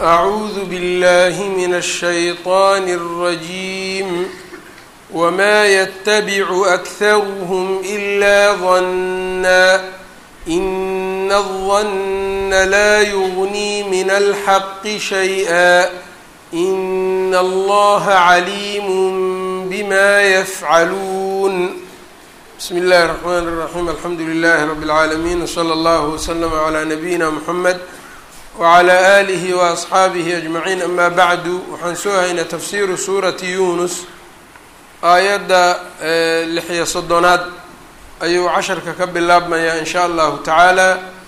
أعوذ بالله من الشيطان الرجيم وما يتبع أكثرهم إلا ظنا إن الظن لا يغني من الحق شيئا إن الله عليم بما يفعلون بسم الله الرحمن الرحيم الحمد لله رب العالمين وصلى الله وسلم على نبينا محمد wclى alihi waasxaabihi ajmaciin ama bacdu waxaan soo haynaa tafsiiru suurati yunus aayadda lixiyo soddonaad ayuu casharka ka bilaabmayaa in sha allahu tacaala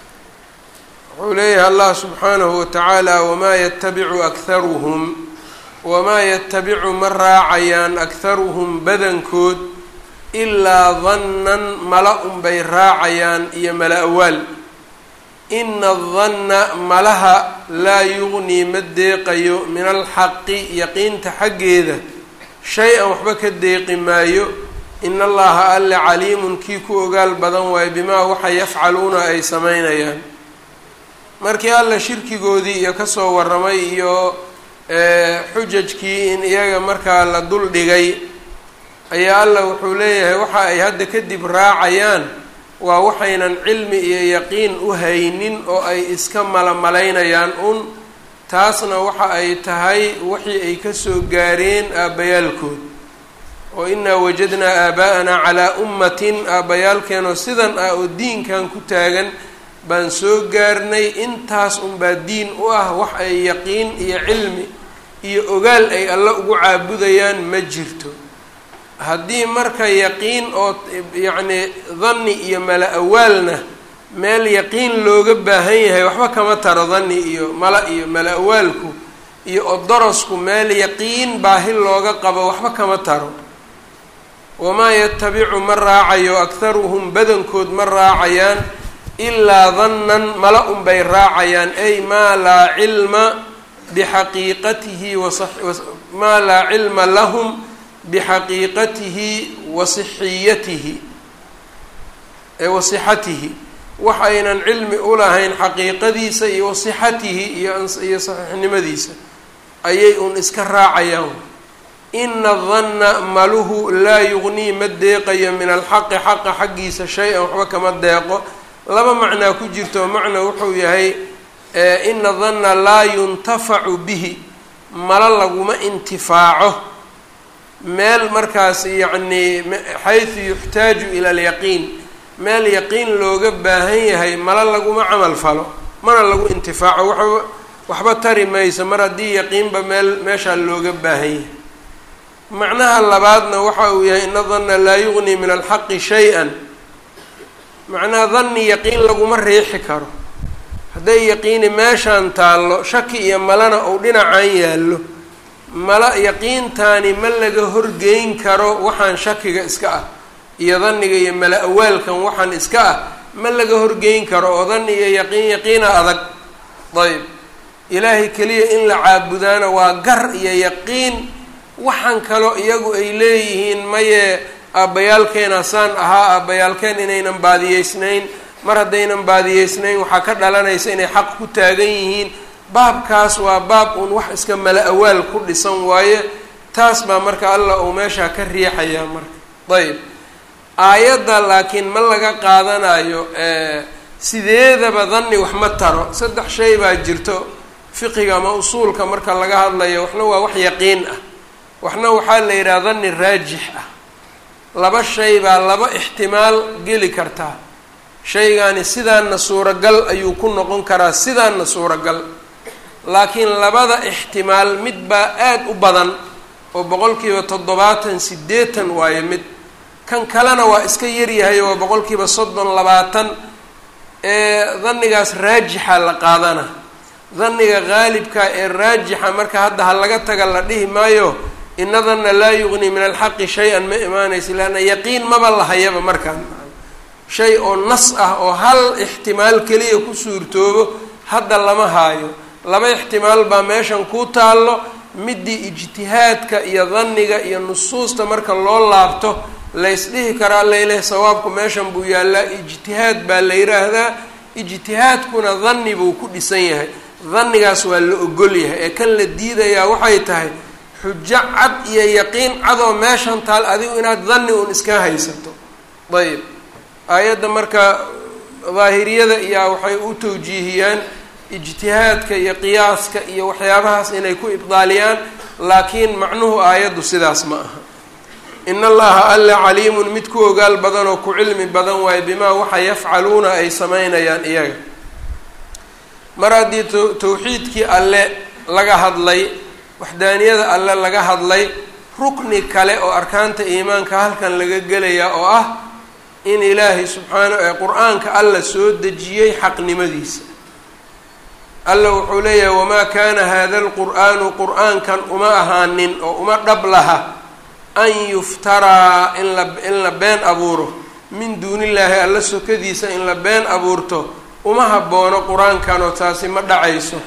wuxuu leeyahay allah subxaanahu watacaala wamaa yatabicu akharuhum wamaa yatabicu ma raacayaan akharuhum badankood ilaa dannan mala unbay raacayaan iyo mala awaal ina adanna malaha laa yugnii ma deeqayo min alxaqi yaqiinta xaggeeda shay-an waxba ka deeqi maayo in allaha alle caliimun kii ku ogaal badan waayo bimaa waxa yafcaluuna ay sameynayaan markii alla shirkigoodii iyo kasoo warramay iyo xujajkii in iyaga markaa la dul dhigay ayaa alla wuxuu leeyahay waxa ay hadda kadib raacayaan waa waxaynan cilmi iyo yaqiin u haynin oo ay iska malamalaynayaan un taasna waxa ay tahay wixii ay kasoo gaareen aabbayaalkood oo inaa wajadnaa aaba'anaa calaa ummatin aabbayaalkeenoo sidan ah oo diinkan ku taagan baan soo gaarnay intaas unbaa diin u ah wax ay yaqiin iyo cilmi iyo ogaal ay alla ugu caabudayaan ma jirto haddii marka yaqiin oo yacni danni iyo mala awaalna meel yaqiin looga baahan yahay waxba kama taro danni iyo mala iyo mala awaalku iyo odorosku meel yaqiin baahi looga qabo waxba kama taro wamaa yatabicu ma raacayo akharuhum badankood ma raacayaan ilaa dannan mala unbay raacayaan ay maa laa cilma bixaqiiqatihi wamaa laa cilma lahum bixaqiiqatihi wa sixiyatihi wa sixatihi waxaynan cilmi ulahayn xaqiiqadiisa iyo wasixatihi iyo iyo saxiixnimadiisa ayay un iska raacayaan ina danna maluhu laa yugnii ma deeqayo min alxaqi xaqa xaggiisa shay-an waxba kama deeqo laba macnaa ku jirto macna wuxuu yahay ina danna laa yuntafacu bihi mala laguma intifaaco meel markaas yacnii xaysu yuxtaaju ila alyaqiin meel yaqiin looga baahan yahay mala laguma camal falo mana lagu intifaaco waxba waxba tari mayso mar haddii yaqiinba meel meeshaa looga baahan yahay macnaha labaadna waxa uu yahay ina danna laa yugnii min alxaqi shay-an macnaha danni yaqiin laguma riixi karo hadday yaqiini meeshaan taallo shaki iyo malana uu dhinacan yaallo mala yaqiintaani ma laga horgeyn karo waxaan shakiga iska ah iyo danniga iyo mala awaalkan waxaan iska ah ma laga horgeyn karo oo danni iyo yaqiin yaqiina adag ayb ilaahay keliya in la caabudaana waa gar iyo yaqiin waxaan kaloo iyagu ay leeyihiin maye aabbayaalkeena saan ahaa aabbayaalkeen inaynan baadiyeysnayn mar haddaynan baadiyeysnayn waxaa ka dhalanaysa inay xaq ku taagan yihiin baabkaas waa baab uun wax iska mala awaal ku dhisan waaye taas baa marka allah uu meeshaa ka riixayaa marka ayb aayadda laakiin ma laga qaadanayo sideedaba danni wax ma taro saddex shay baa jirto fiqiga ama usuulka marka laga hadlayo waxna waa wax yaqiin ah waxna waxaa la yidhaha danni raajix ah laba shay baa laba ixtimaal geli kartaa shaygaani sidaanna suuragal ayuu ku noqon karaa sidaanna suuragal laakiin labada ixtimaal mid baa aada u badan oo boqolkiiba toddobaatan siddeetan waayo mid kan kalena waa iska yaryahay waa boqolkiiba soddon labaatan ee dannigaas raajixa la qaadana danniga qaalibka ee raajixa marka hadda ha laga taga la dhihi maayo inadanna laa yugnii min alxaqi shay-an ma imaanaysa leanna yaqiin maba lahayaba markaan shay oo nas ah oo hal ixtimaal keliya ku suurtoobo hadda lama haayo laba ixtimaal baa meeshan ku taallo midii ijtihaadka iyo danniga iyo nusuusta marka loo laabto laysdhihi karaa layleh sawaabku meeshan buu yaallaa ijtihaad baa la yidhaahdaa ijtihaadkuna danni buu ku dhisan yahay dannigaas waa la ogol yahay ee kan la diidayaa waxay tahay xujo cad iyo yaqiin cadoo meeshan taal adigu inaad danni un iska haysato ayb aayadda marka daahiriyada iyaa waxay u tawjiihiyaan ijtihaadka iyo qiyaaska iyo waxyaabahaas inay ku ibdaaliyaan laakiin macnuhu aayaddu sidaas ma aha in allaha alla caliimun mid ku ogaal badan oo ku cilmi badan waayo bimaa waxa yafcaluuna ay samaynayaan iyaga mar haddii tawxiidkii alle laga hadlay waxdaaniyada alle laga hadlay rukni kale oo arkaanta iimaanka halkan laga gelayaa oo ah in ilaahay subxaana ee qur-aanka alla soo dejiyey xaqnimadiisa alla wuxuu leeyahay wamaa kaana hada lqur'aanu qur-aankan uma ahaanin oo uma dhab laha an yuftaraa in la in la been abuuro min duunillaahi alla sokadiisa in la been abuurto uma habboono qur-aankanoo taasi ma dhacayso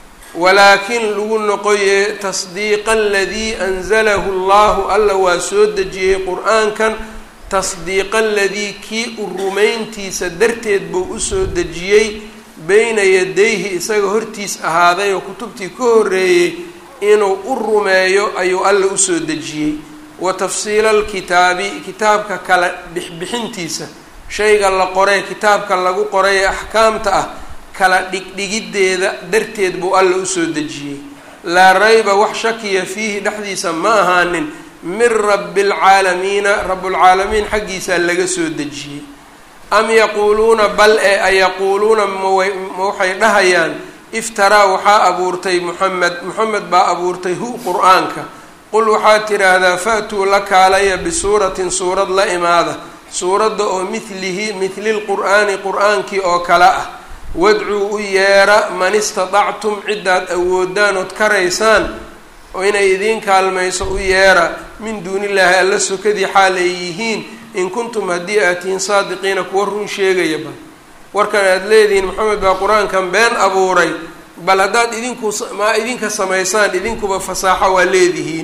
walaakin lagu noqoye tasdiiqa aladii anzalahu allahu alla waa soo dejiyey qur-aankan tasdiiqa aladii kii u rumayntiisa darteed buu usoo dejiyey beyna yadayhi isaga hortiis ahaaday oo kutubtii ka horreeyey inuu u rumeeyo ayuu alla usoo dejiyey wa tafsiila alkitaabi kitaabka kala bixbixintiisa shayga la qoray kitaabka lagu qoray ee axkaamta ah kala dhigdhigiddeeda darteed buu alla usoo dejiyey laa rayba wax shakiya fiihi dhexdiisa ma ahaanin min rabbi alcaalamiina rabbulcaalamiin xaggiisaa laga soo dejiyey am yaquuluuna bal ee ayaquuluuna maway ma waxay dhahayaan iftaraa waxaa abuurtay moxamed moxamed baa abuurtay hu qur-aanka qul waxaad tidhaahdaa fa-tuu la kaalaya bisuuratin suurad la imaada suuradda oo midlihi midli lqur'aani qur-aankii oo kale ah wadcuu u yeera man istatactum ciddaad awoodaan ood karaysaan oo inay idiin kaalmayso u yeera min duunillaahi alla sokadii xaal ay yihiin in kuntum haddii aad tihiin saadiqiina kuwa run sheegaya bal warkan aada leedihiin maxamed baa qur-aankan been abuuray bal haddaad idinku maa idinka samaysaan idinkuba fasaaxo waa leedihiin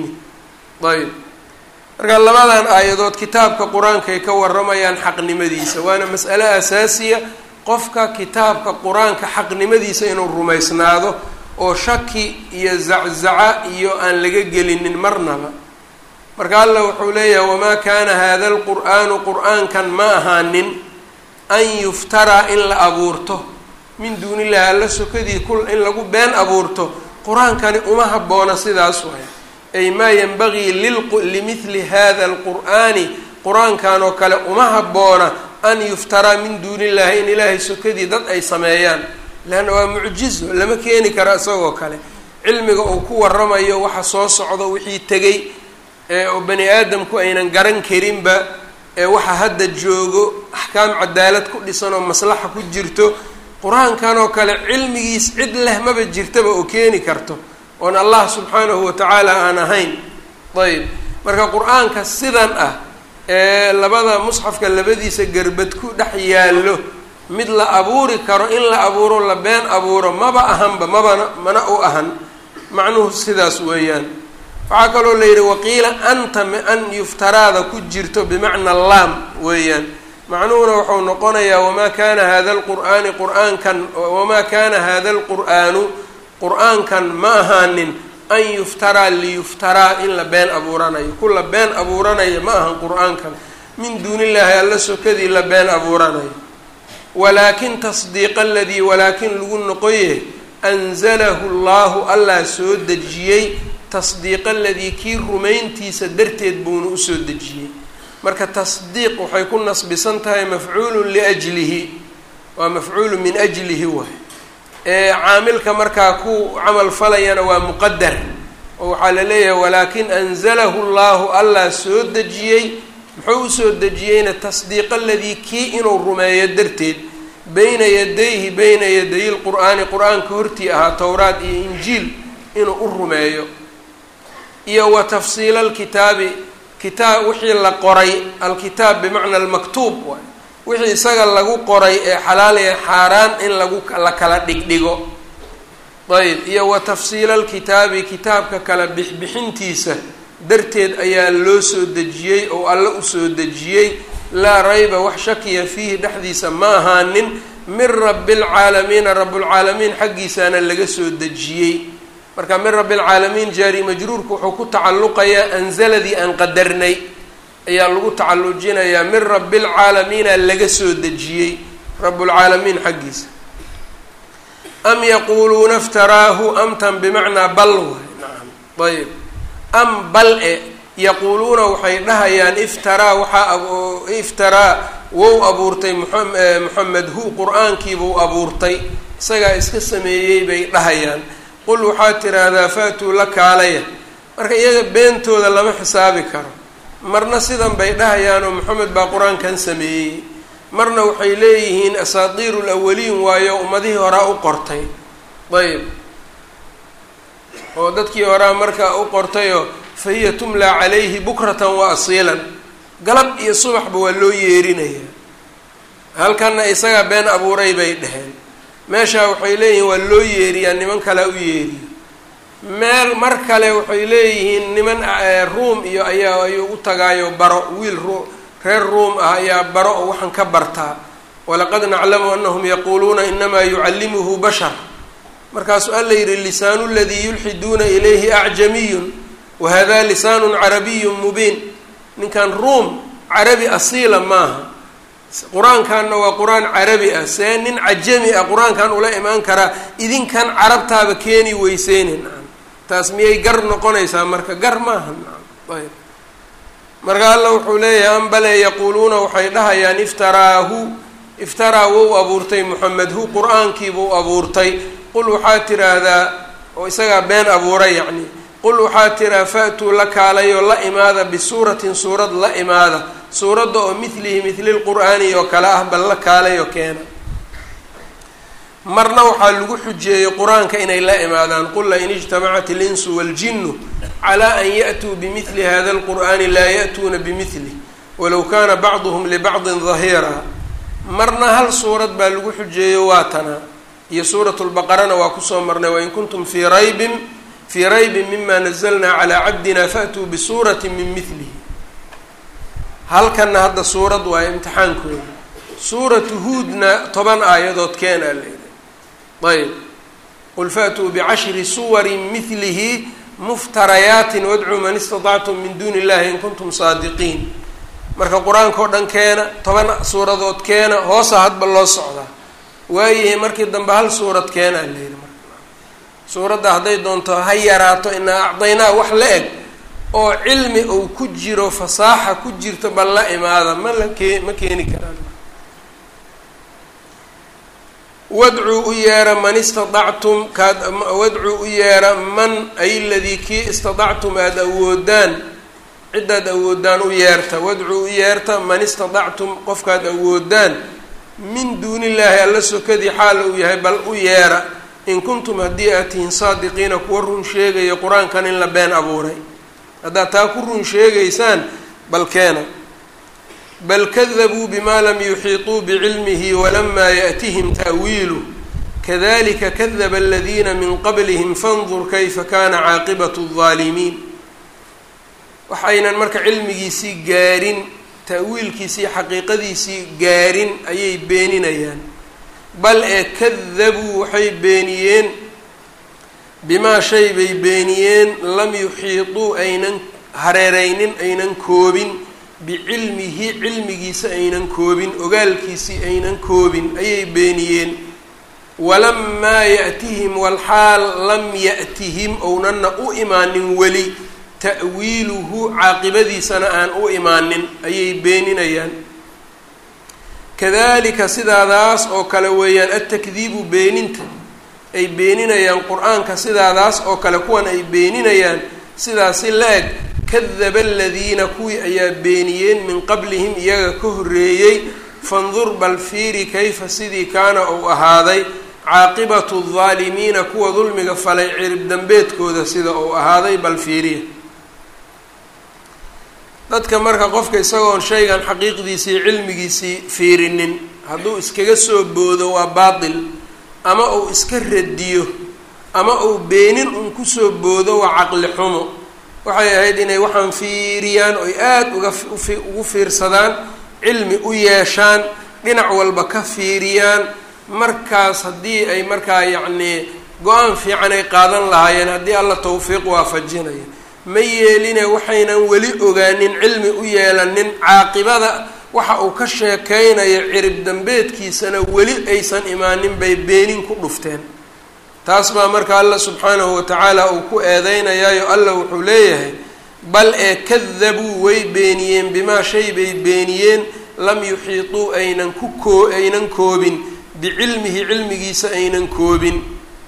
ayb marka labadan aayadood kitaabka qur-aankaay ka waramayaan xaqnimadiisa waana mas'ale asaasiya qofka kitaabka qur-aanka xaqnimadiisa inuu rumaysnaado oo shaki iyo zaczaca iyo aan laga gelinin marnaba marka alla wuxuu leeyahay wamaa kaana hada lqur'aanu qur-aankan ma ahaanin an yuftaraa in la abuurto min duuni illahi alla sokadii kul in lagu been abuurto qur-aankani uma habboona sidaas waay ay maa yanbagii limidli hada alqur'aani qur-aankan oo kale uma habboona an yuftaraa min duuni illahi in ilaahay sokadii dad ay sameeyaan leanna waa mucjizo lama keeni karo isagoo kale cilmiga uu ku waramayo waxa soo socdo wixii tegay oo bani aadamku aynan garan karinba ee waxa hadda joogo axkaam cadaalad ku dhisan oo maslaxa ku jirto qur-aankan oo kale cilmigiis cid leh maba jirtaba oo keeni karto oon allah subxaanahu watacaala aan ahayn ayb marka qur-aanka sidan ah ee labada musxafka labadiisa gerbad ku dhex yaallo mid la abuuri karo in la abuuro la been abuuro maba ahanba mabana mana u ahan macnuhu sidaas weeyaan waxaa kaloo la yidhi waqiila anta an yuftaraada ku jirto bimacna laam weeyaan macnuhuna wuxuu noqonayaa wamaa kana hada lqur'aani qur-aankan wamaa kana hada lqur'aanu qur-aankan ma ahaanin an yuftaraa liyuftaraa in la been abuuranayo ku la been abuuranayo ma ahan qur-aankan min duuni illaahi alla sokadii la been abuuranayo walaakin tasdiiqa aladii walaakin lagu noqoye anzalahu llahu allah soo dejiyey tasdiiqa aladii kii rumayntiisa darteed buuna usoo dejiyey marka tasdiiq waxay ku nasbisan tahay mafcuulun liajlihi waa mafcuulu min ajlihi waay ee caamilka markaa ku camal falayana waa muqadar oo waxaa la leeyahay walaakin anzalahu llahu allah soo dejiyey muxuu usoo dejiyeyna tasdiiqa aladii kii inuu rumeeyo darteed bayna yadayhi bayna yadayi lqur'aani qur-aanka hortii ahaa towraad iyo injiil inuu u rumeeyo iyo wa tafsiila alkitaabi kitaab wixii la qoray alkitaab bimacna almaktuub waay wixii isaga lagu qoray ee xalaal ee xaaraan in lagu la kala dhigdhigo ayb iyo wa tafsiila alkitaabi kitaabka kala bixbixintiisa darteed ayaa loo soo dejiyey oo alle usoo dejiyey laa rayba wax shakiya fiihi dhexdiisa ma ahaanin min rabi lcaalamiina rablcaalamiin xaggiisaana laga soo dejiyey marka min rabi lcaalamiin jaari majruurku wuxuu ku tacalluqayaa anzaladii aan qadarnay ayaa lagu tacallujinayaa min rabi lcaalamiina laga soo dejiyey rablcaalamiin xaggiisa am yaquuluuna iftaraahu amtan bimacnaa bal waay nacam ayb am bal e yaquuluuna waxay dhahayaan iftaraa waxaa iftaraa wou abuurtay moxamed hu qur-aankiibuu abuurtay isagaa iska sameeyey bay dhahayaan qul waxaad tiraahdaa faatuu la kaalaya marka iyaga beentooda lama xisaabi karo marna sidan bay dhahayaanoo moxamed baa qur-aankan sameeyey marna waxay leeyihiin asaatiiru lawaliin waayo ummadihii horaa u qortay ayb oo dadkii horaa markaa u qortayoo fa hiya tumlaa calayhi bukratan wa asiilan galab iyo subaxba waa loo yeerinayaa halkanna isagaa been abuuray bay dheheen meeshaa waxay leeyihiin waa loo yeeriyaa niman kalea u yeeriyo meel mar kale waxay leeyihiin niman ruum iyo ayaa ayuu u tagaayo baro wiil ru reer ruum ah ayaa baro oo waxaan ka bartaa walaqad naclamu anahum yaquuluuna inamaa yucallimuhu bashar markaasuu alla yidhi lisaanu ladii yulxiduuna ilayhi acjamiyun wahada lisaanun carabiyun mubiin ninkan ruum carabi asiila maaha qur-aankanna waa qur-aan carabi ah see nin cajami ah qur-aankan ula imaan karaa idinkan carabtaaba keeni weyseyne nacam taas miyay gar noqonaysaa marka gar maaha nacam ayb marka alla wuxuu leeyahay ambale yaquuluuna waxay dhahayaan iftaraahu iftaraa wou abuurtay moxamed hu qur-aankiibuu abuurtay qul waxaad tiraahdaa oo isagaa been abuuray yacni qul waxaad tiraa fa-tuu la kaalayoo la imaada bisuuratin suurad la imaada suuradda oo midlihi midli lqur'aani oo kale ah bal la kaalayoo keena marna waxaa lagu xujeeyey qur-aanka inay la imaadaan qul lain ijtamacat ilinsu waaljinu calaa an ya'tuu bimidli hada alqur'aani laa ya'tuuna bimidlih walow kaana bacduhum libacdin dahiiraa marna hal suurad baa lagu xujeeyo waa tanaa iyo suurat lbaqarana waa kusoo marnay wain kuntum fii raybin fii raybin mima nazalnaa calaa cabdina faatuu bisuurati min midlihi halkanna hadda suurad waayo imtixaankooda suuratu huudna toban aayadood keenaa layidhi ayb qul faatuu bicashri suwarin midlihi muftarayaatin wadcuu man istatactum min duuni illahi in kuntum saadiqiin marka qur-aanka oo dhan keena toban suuradood keena hoosa hadba loo socdaa waayahay markii dambe hal suurad keenaa layidhi marka suuradda hadday doonto ha yaraato inaa acdaynaa wax la eg oo cilmi uu ku jiro fasaaxa ku jirto bal la imaada ma la kee ma keeni karaan wadcuu u yeera man istatactum kaad wadcuu u yeera man ay ladii kii istatactum aada awoodaan ciddaad awoodaan u yeerta wadcuu u yeerta man istatactum qofkaad awoodaan min duuni illaahi alla sokadii xaal uu yahay bal u yeera in kuntum haddii aad tihiin saadiqiina kuwa run sheegaya qur-aankan in la been abuuray haddaad taa ku run sheegaysaan bal keena bal kadabuu bima lam yuxiiطuu bicilmihi walamaa yaأtihim ta'wiiluh kadalika kadaba aladiina min qablihim fandur kayfa kana caaqibatu الظaalimiin waxaynan marka cilmigiisii gaarin ta'wiilkiisii xaqiiqadiisii gaarin ayay beeninayaan bal ee kadabuu waxay beeniyeen bimaa shay bay beeniyeen lam yuxiiطuu aynan hareereynin aynan koobin bicilmihi cilmigiisa aynan koobin ogaalkiisii aynan koobin ayay beeniyeen walamaa ya'tihim walxaal lam ya'tihim ownanna u imaanin weli ta'wiiluhu caaqibadiisana aan u imaanin ayay beeninayaan kadalika sidaadaas oo kale weeyaan altakdiibu beeninta ay beeninayaan qur-aanka sidaadaas oo kale kuwan ay beeninayaan sidaasi la-eg kadaba aladiina kuwii ayaa beeniyeen min qablihim iyaga ka horreeyey fandur bal fiiri kayfa sidii kaana uu ahaaday caaqibatu aldaalimiina kuwa dulmiga falay cirib dambeedkooda sida uu ahaaday bal fiiriya dadka marka qofka isagoon shaygan xaqiiqdiisii cilmigiisii fiirinin hadduu iskaga soo boodo waa baatil ama uu iska radiyo ama uu beenin un kusoo boodo waa caqli xumo waxay ahayd inay waxaan fiiriyaan oy aada uga ugu fiirsadaan cilmi u yeeshaan dhinac walba ka fiiriyaan markaas haddii ay markaa yacnii go-aan fiican ay qaadan lahaayeen haddii alla tawfiiq waafajinayo ma yeeline waxaynan weli ogaanin cilmi u yeelanin caaqibada waxa uu ka sheekeynayo cirib dambeedkiisana weli aysan imaanin bay beenin ku dhufteen taas baa marka alla subxaanahu watacaala uu ku eedeynayaayo alla wuxuu leeyahay bal ee kadabuu way beeniyeen bimaa shay bay beeniyeen lam yuxiituu aynan ku koo aynan koobin bicilmihi cilmigiisa aynan koobin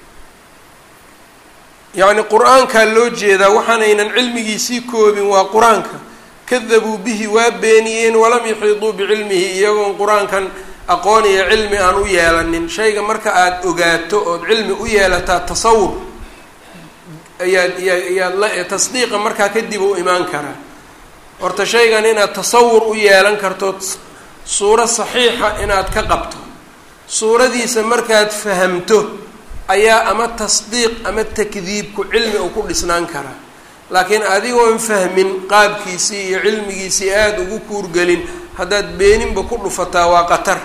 yacni qur-aankaa loo jeedaa waxaanaynan cilmigiisii koobin waa qur-aanka kadabuu bihi waa beeniyeen walam yuxiituu bicilmihi iyagoon qur-aankan aqoon iyo cilmi aan u yeelanin shayga marka aada ogaato ood cilmi u yeelataa tasawur ayaad yaad la tasdiiqa markaa kadib u imaan karaa horta shaygan inaad tasawur u yeelan karto suuro saxiixa inaad ka qabto suuradiisa markaad fahamto ayaa ama tasdiiq ama takdiibku cilmi uu ku dhisnaan karaa laakiin adigoon fahmin qaabkiisii iyo cilmigiisii aada ugu kuurgelin haddaad beeninba ku dhufataa waa qatar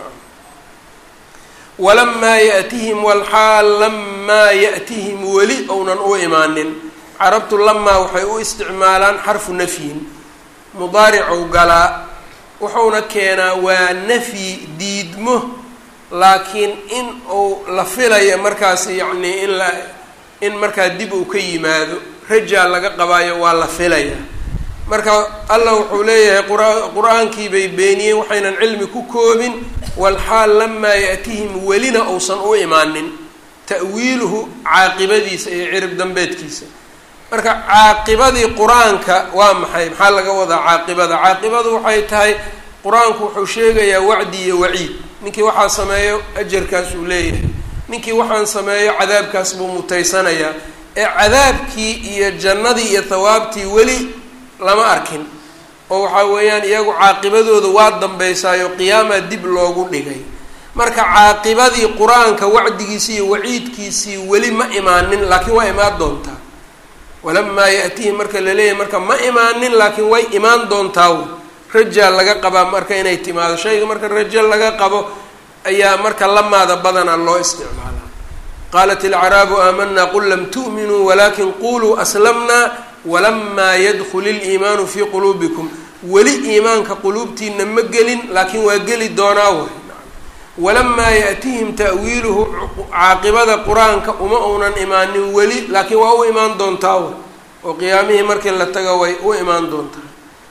walamaa ya'tihim walxaal lamaa ya'tihim weli ounan u imaanin carabtu lamaa waxay u isticmaalaan xarfu nafyin mudaaricou galaa wuxuuna keenaa waa nafyi diidmo laakiin in uu la filayo markaas yacnii in la in markaa dib uu ka yimaado rajaa laga qabaayo waa la filaya marka allah wuxuu leeyahay qur- qur-aankii bay beeniyeen waxaynan cilmi ku koobin walxaal lamaa ya'tihim welina uusan u imaanin ta'wiiluhu caaqibadiisa iyo cirib dambeedkiisa marka caaqibadii qur-aanka waa maxay maxaa laga wadaa caaqibada caaqibadu waxay tahay qur-aanku wuxuu sheegayaa wacdi iyo waciid ninkii waxaa sameeyo ajarkaas uu leeyahay ninkii waxaan sameeyo cadaabkaas buu mutaysanayaa ee cadaabkii iyo jannadii iyo thawaabtii weli lama arkin oo waxaa weeyaan iyagu caaqibadooda waa dambeysaayo qiyaamaa dib loogu dhigay marka caaqibadii qur-aanka wacdigiisii iyo waciidkiisii weli ma imaanin laakiin waa imaan doontaa walamaa ya'tihi marka laleeyahay marka ma imaanin laakiin way imaan doontaa rajaa laga qabaa marka inay timaado shayga marka rajo laga qabo ayaa marka lamaada badana loo isticmaalaa qaalat ilcaraabu aamanaa qul lam tu'minuu walakin quluu aslamnaa walamaa yadkul iliimaanu fii quluubikum weli iimaanka quluubtiina ma gelin laakiin waa geli doonaa way walamaa ya'tihim ta'wiiluhu caaqibada qur-aanka uma uunan imaanin weli laakiin waa u imaan doontaa way oo qiyaamihii markii la tago way u imaan doontaa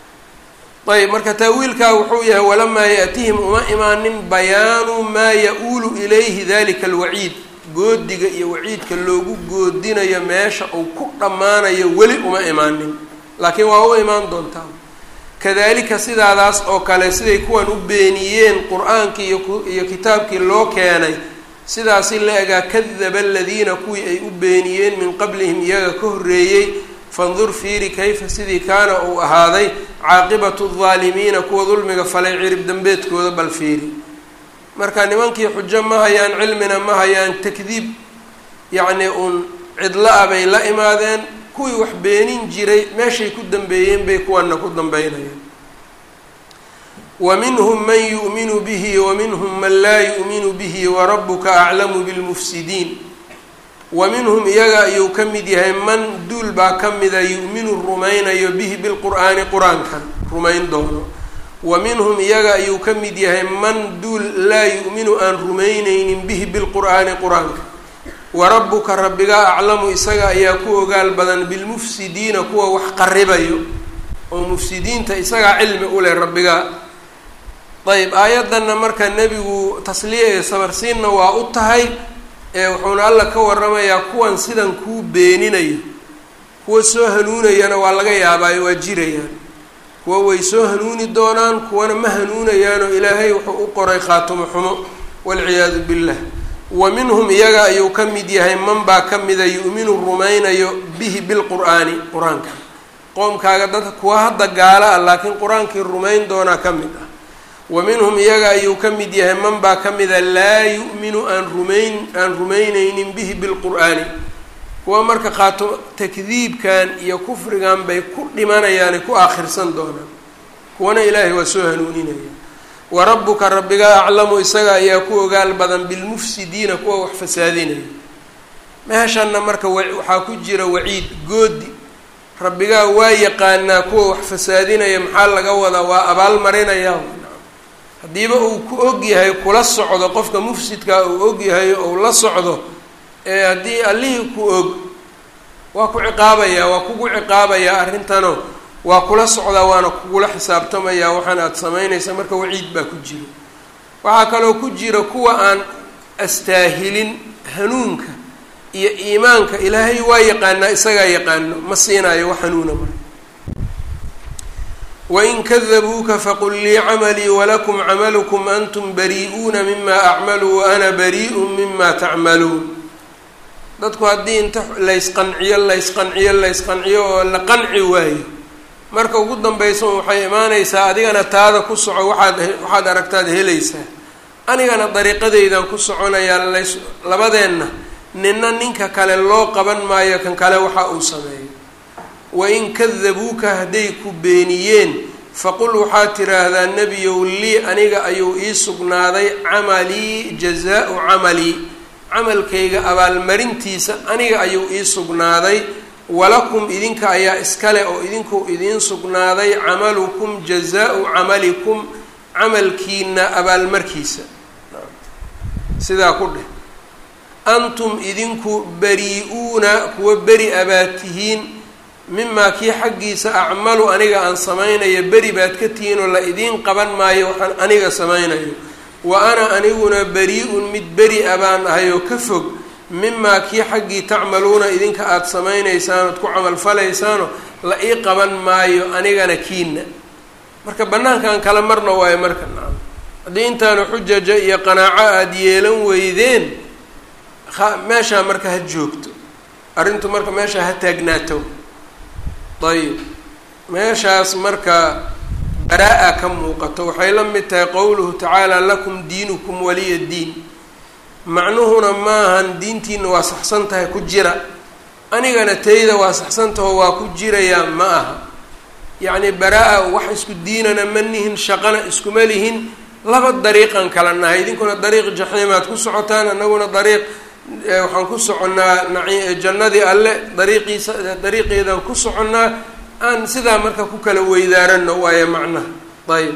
ayb marka taawiilkaa wuxuu yahay walamaa ya'tihim uma imaanin bayaanu maa ya-uulu ilayhi dalika alwaciid goodiga iyo waciidka loogu goodinayo meesha uu ku dhammaanayo weli uma imaanin laakiin waa u imaan doontaa kadalika sidaadaas oo kale siday kuwan u beeniyeen qur-aankii iyo kitaabkii loo keenay sidaasi la egaa kadaba aladiina kuwii ay u beeniyeen min qablihim iyaga ka horreeyey fandur fiiri kayfa sidii kaana uu ahaaday caaqibatu aldaalimiina kuwa dulmiga falay cirib dambeedkooda bal fiiri marka nimankii xujo ma hayaan cilmina ma hayaan takdiib yacnii uun cidlo ah bay la imaadeen kuwii wax beenin jiray meeshay ku dambeeyeen bay kuwana ku dambeynayaan wa minhum man yu'minu bihi wa minhum man laa yu'minu bihi warabuka aclamu bilmufsidiin wa minhum iyaga ayuu ka mid yahay man duul baa ka mida yu'minu rumaynayo bihi bilqur'aani qur-aankan rumayn doono wa minhum iyaga ayuu ka mid yahay man duul laa yu'minu aan rumaynaynin bihi bilqur'aani qur-aanka wa rabbuka rabbigaa aclamu isaga ayaa ku ogaal badan bilmufsidiina kuwa wax qaribayo oo mufsidiinta isagaa cilmi u leh rabbigaa ayb aayaddanna marka nebigu tasliya ee sabarsiinna waa u tahay ee wuxuuna alla ka waramayaa kuwan sidan kuu beeninayo kuwa soo hanuunayana waa laga yaabaayo waa jirayaan kuwa way soo hanuuni doonaan kuwana ma hanuunayaanoo ilaahay wuxuu u qoray khaatumo xumo walciyaadu billah wa minhum iyaga ayuu ka mid yahay man baa ka mida yu'minu rumaynayo bihi bilqur'aani qur-aanka qoomkaaga dadka kuwa hadda gaala ah laakiin qur-aankii rumayn doonaa ka mid ah wa minhum iyaga ayuu ka mid yahay man baa ka mida laa yu'minu aan rumayn aan rumaynaynin bihi bilqur'aani kuwa marka qaato takdiibkan iyo kufrigan bay ku dhimanayaane ku aakhirsan doonaan kuwana ilaahay waa soo hanuuninaya wa rabbuka rabbigaa aclamu isaga ayaa ku ogaal badan bilmufsidiina kuwa wax fasaadinaya meeshanna marka waxaa ku jira waciid goodi rabbigaa waa yaqaanaa kuwa wax fasaadinaya maxaa laga wadaa waa abaal marinaya haddiiba uu ku og yahay kula socdo qofka mufsidkaa uu og yahay ou la socdo ee haddii allihii ku og waa ku ciqaabayaa waa kugu ciqaabayaa arrintano waa kula socdaa waana kugula xisaabtamayaa waxaan aada samaynaysa marka waciid baa ku jiro waxaa kaloo ku jira kuwa aan astaahilin hanuunka iyo iimaanka ilaahay waa yaqaanaa isagaa yaqaano ma siinayo wax hanuuna marka wain kadabuuka faqul lii camalii walakum camalukum antum barii'uuna mima acmalu wa ana barii'un mima tacmaluun dadku haddii inta laysqanciyo laysqanciyo laysqanciyo oo la qanci waayo marka ugu dambaysa waxay imaanaysaa adigana taada ku soco waxaad waxaad aragtaad helaysaa anigana dariiqadaydan ku soconayaa lays labadeenna ninna ninka kale loo qaban maayo kan kale waxa uu sameeyo wain kadabuuka hadday ku beeniyeen faqul waxaad tiraahdaa nebiyow lii aniga ayuu ii sugnaaday camalii jazaa-u camalii camalkayga abaalmarintiisa aniga ayuu ii sugnaaday walakum idinka ayaa iskale oo idinku idiin sugnaaday camalukum jazaa-u camalikum camalkiina abaalmarkiisa sidaa ku dheh antum idinku bari-uuna kuwa beri abaad tihiin mimaa kii xaggiisa acmalu aniga aan samaynayo beri baad ka tihiin oo la idiin qaban maayo waxaan aniga samaynayo wa ana aniguna bari-un mid beri a baan ahay oo ka fog mimaa kii xaggii tacmaluuna idinka aada samaynaysaan ood ku camalfalaysaano la ii qaban maayo anigana kiina marka bannaankan kala marna waayo marka nacam haddii intaanu xujaja iyo qanaaco aada yeelan weydeen meeshaa marka ha joogto arrintu marka meeshaa ha taagnaato ayib meeshaas marka baraa-a ka muuqato waxay la mid tahay qowluhu tacaala lakum diinukum waliya diin macnuhuna maahan diintiina waa saxsan tahay ku jira anigana tayda waa saxsantaho waa ku jirayaa ma aha yacni baraa-a wax isku diinana ma nihin shaqana iskuma lihin laba dariiqan kala nahay idinkuna dariiq jaxiimaad ku socotaan anaguna dariiq waxaan ku soconnaa naci jannadii alle dariiqiisa dariiqeedaan ku soconnaa aan sidaa marka ku kala weydaarano waayo macnaha ayb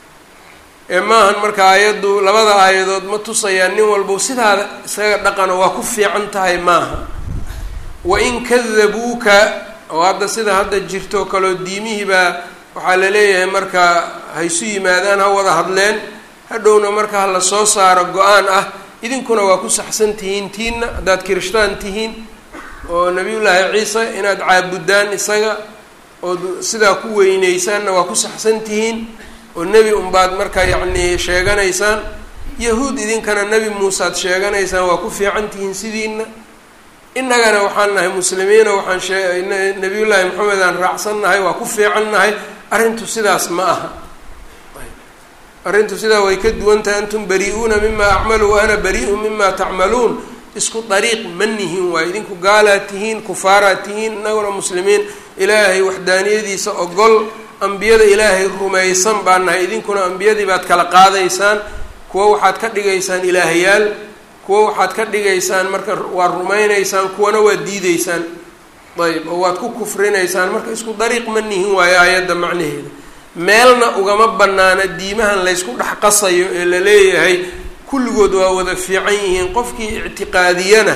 ee maahan marka aayaddu labada aayadood ma tusayaan nin walba sidaada isaga dhaqano waa ku fiican tahay maaha wain kadabuuka oo hadda sida hadda jirto kaloo diimihii baa waxaa la leeyahay marka haysu yimaadaan ha wada hadleen hadhowna marka ha la soo saaro go-aan ah idinkuna waa ku saxsan tihiin tiinna haddaad kirishtaan tihiin oo nabiyullaahi ciise inaad caabudaan isaga ood sidaa ku weyneysaanna waa ku saxsan tihiin oo nebi unbaad marka yacnii sheeganaysaan yahuud idinkana nebi muusead sheeganaysaan waa ku fiican tihiin sidiina innagana waxaan nahay muslimiino waxaan shee nabiyullaahi maxamed aan raacsan nahay waa ku fiican nahay arrintu sidaas ma aha arrintu sidaa way ka duwan tahay antum bari-uuna mima acmalu wa ana bari-un mima tacmaluun isku dariiq ma nihin waay idinku gaalaad tihiin kufaaraad tihiin innaguna muslimiin ilaahay waxdaaniyadiisa ogol ambiyada ilaahay rumaysan baa nahay idinkuna ambiyadii baad kala qaadaysaan kuwa waxaad ka dhigaysaan ilaahayaal kuwa waxaad ka dhigaysaan marka waad rumaynaysaan kuwana waad diideysaan ayb oo waad ku kufrinaysaan marka isku dariiq ma nihin waayo aayadda macnaheeda meelna ugama banaana diimahan laysku dhex qasayo ee la leeyahay kulligood waa wada fiican yihiin qofkii ictiqaadiyana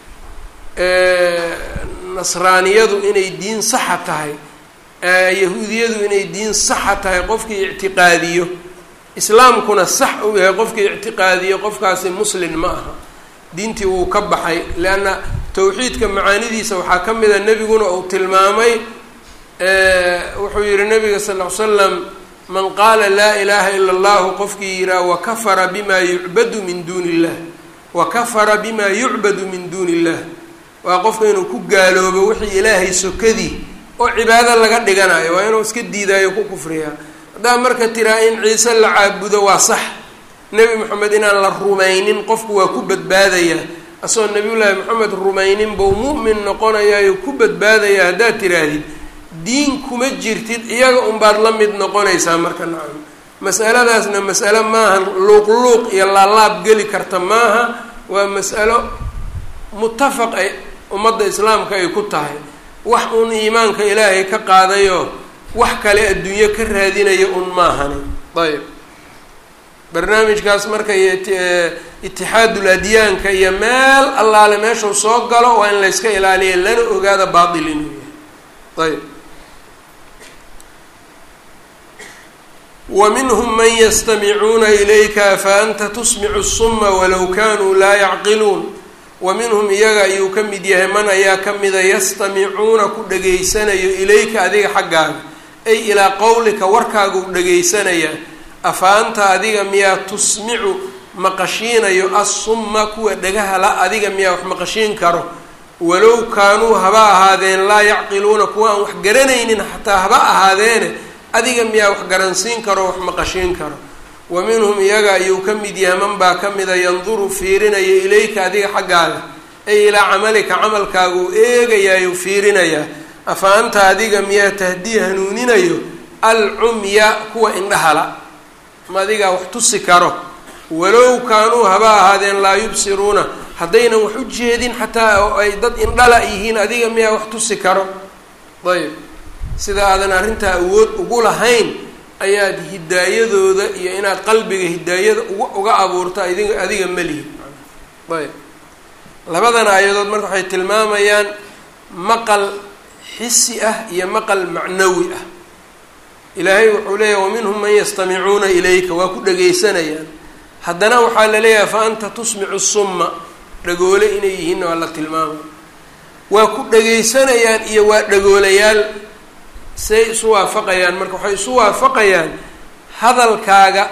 nasraaniyadu inay diin saxa tahay yahuudiyadu inay diin saxa tahay qofkii ictiqaadiyo islaamkuna sax uu yahay qofkii ictiqaadiyo qofkaasi muslin ma aha diintii wuu ka baxay leanna tawxiidka macaanidiisa waxaa ka mid a nebiguna uu tilmaamay wuxuu yihi nabiga sal ll ly slam man qaala laa ilaaha ila allahu qofkii yihaha wakafara bima yucbadu min duuni illah wakafara bima yucbadu min duuni illah waa qofka inuu ku gaaloobo wixii ilaahay sokadii oo cibaado laga dhiganayo waa inuu iska diidaayo ku kufriyaa haddaa marka tiraa in ciise la caabudo waa sax nebi moxamed inaan la rumaynin qofku waa ku badbaadayaa asagoo nebiyullaahi moxamed rumaynin buu mu'min noqonayayo ku badbaadaya haddaad tiraahdid diin kuma jirtid iyaga unbaad la mid noqonaysaa marka nacam mas'aladaasna mas'alo maaha luuq-luuq iyo laalaab geli karta maaha waa mas'alo mutafaq ay ummadda islaamka ay ku tahay wax uun iimaanka ilaahay ka qaadayoo wax kale adduunyo ka raadinaya un maahani ayb barnaamijkaas marka iyo itixaadul adyaanka iyo meel allaale meeshuu soo galo waa in layska ilaaliya lana ogaada baatil inuu yahay ayb wa minhum man yastamicuuna ilayka fa anta tusmicu suma walow kanuu laa yacqiluun wa minhum iyaga ayuu ka mid yahay man ayaa ka mida yastamicuuna ku dhegaysanayo ilayka adiga xaggaaga ay ilaa qowlika warkaaga u dhegaysanayaa afa anta adiga miyaa tusmicu maqashiinayo assumma kuwa dhagahala adiga miyaa wax maqashiin karo walow kaanuu haba ahaadeen laa yacqiluuna kuwa aan wax garanaynin xataa haba ahaadeene adiga miyaa wax garansiin karo wax maqashiin karo wa minhum iyaga ayuu ka mid yahay man baa ka mida yanduru fiirinaya ilayka adiga xaggaaga ay ilaa camalika camalkaaga uu eegayaayu fiirinayaa afa anta adiga miyaa tahdii hanuuninayo alcumya kuwa indhahala ma adigaa wax tusi karo walow kaanuu haba ahaadeen laa yubsiruuna haddaynan wax u jeedin xataa oo ay dad indhala yihiin adiga miyaa wax tusi karo ayb sida aadan arrintaa awood ugu lahayn ayaad hidaayadooda iyo inaad qalbiga hidaayada uga uga abuurto adiga adiga melihi ayb labadan aayadood marka waxay tilmaamayaan maqal xisi ah iyo maqal macnawi ah ilaahay wuxuu leeyahay waminhum man yastamicuuna ilayka waa ku dhegaysanayaan haddana waxaa la leeyahay fa anta tusmicu summa dhagoole inay yihiinna waa la tilmaamay waa ku dhegaysanayaan iyo waa dhagoolayaal say isu waafaqayaan marka waxay isu waafaqayaan hadalkaaga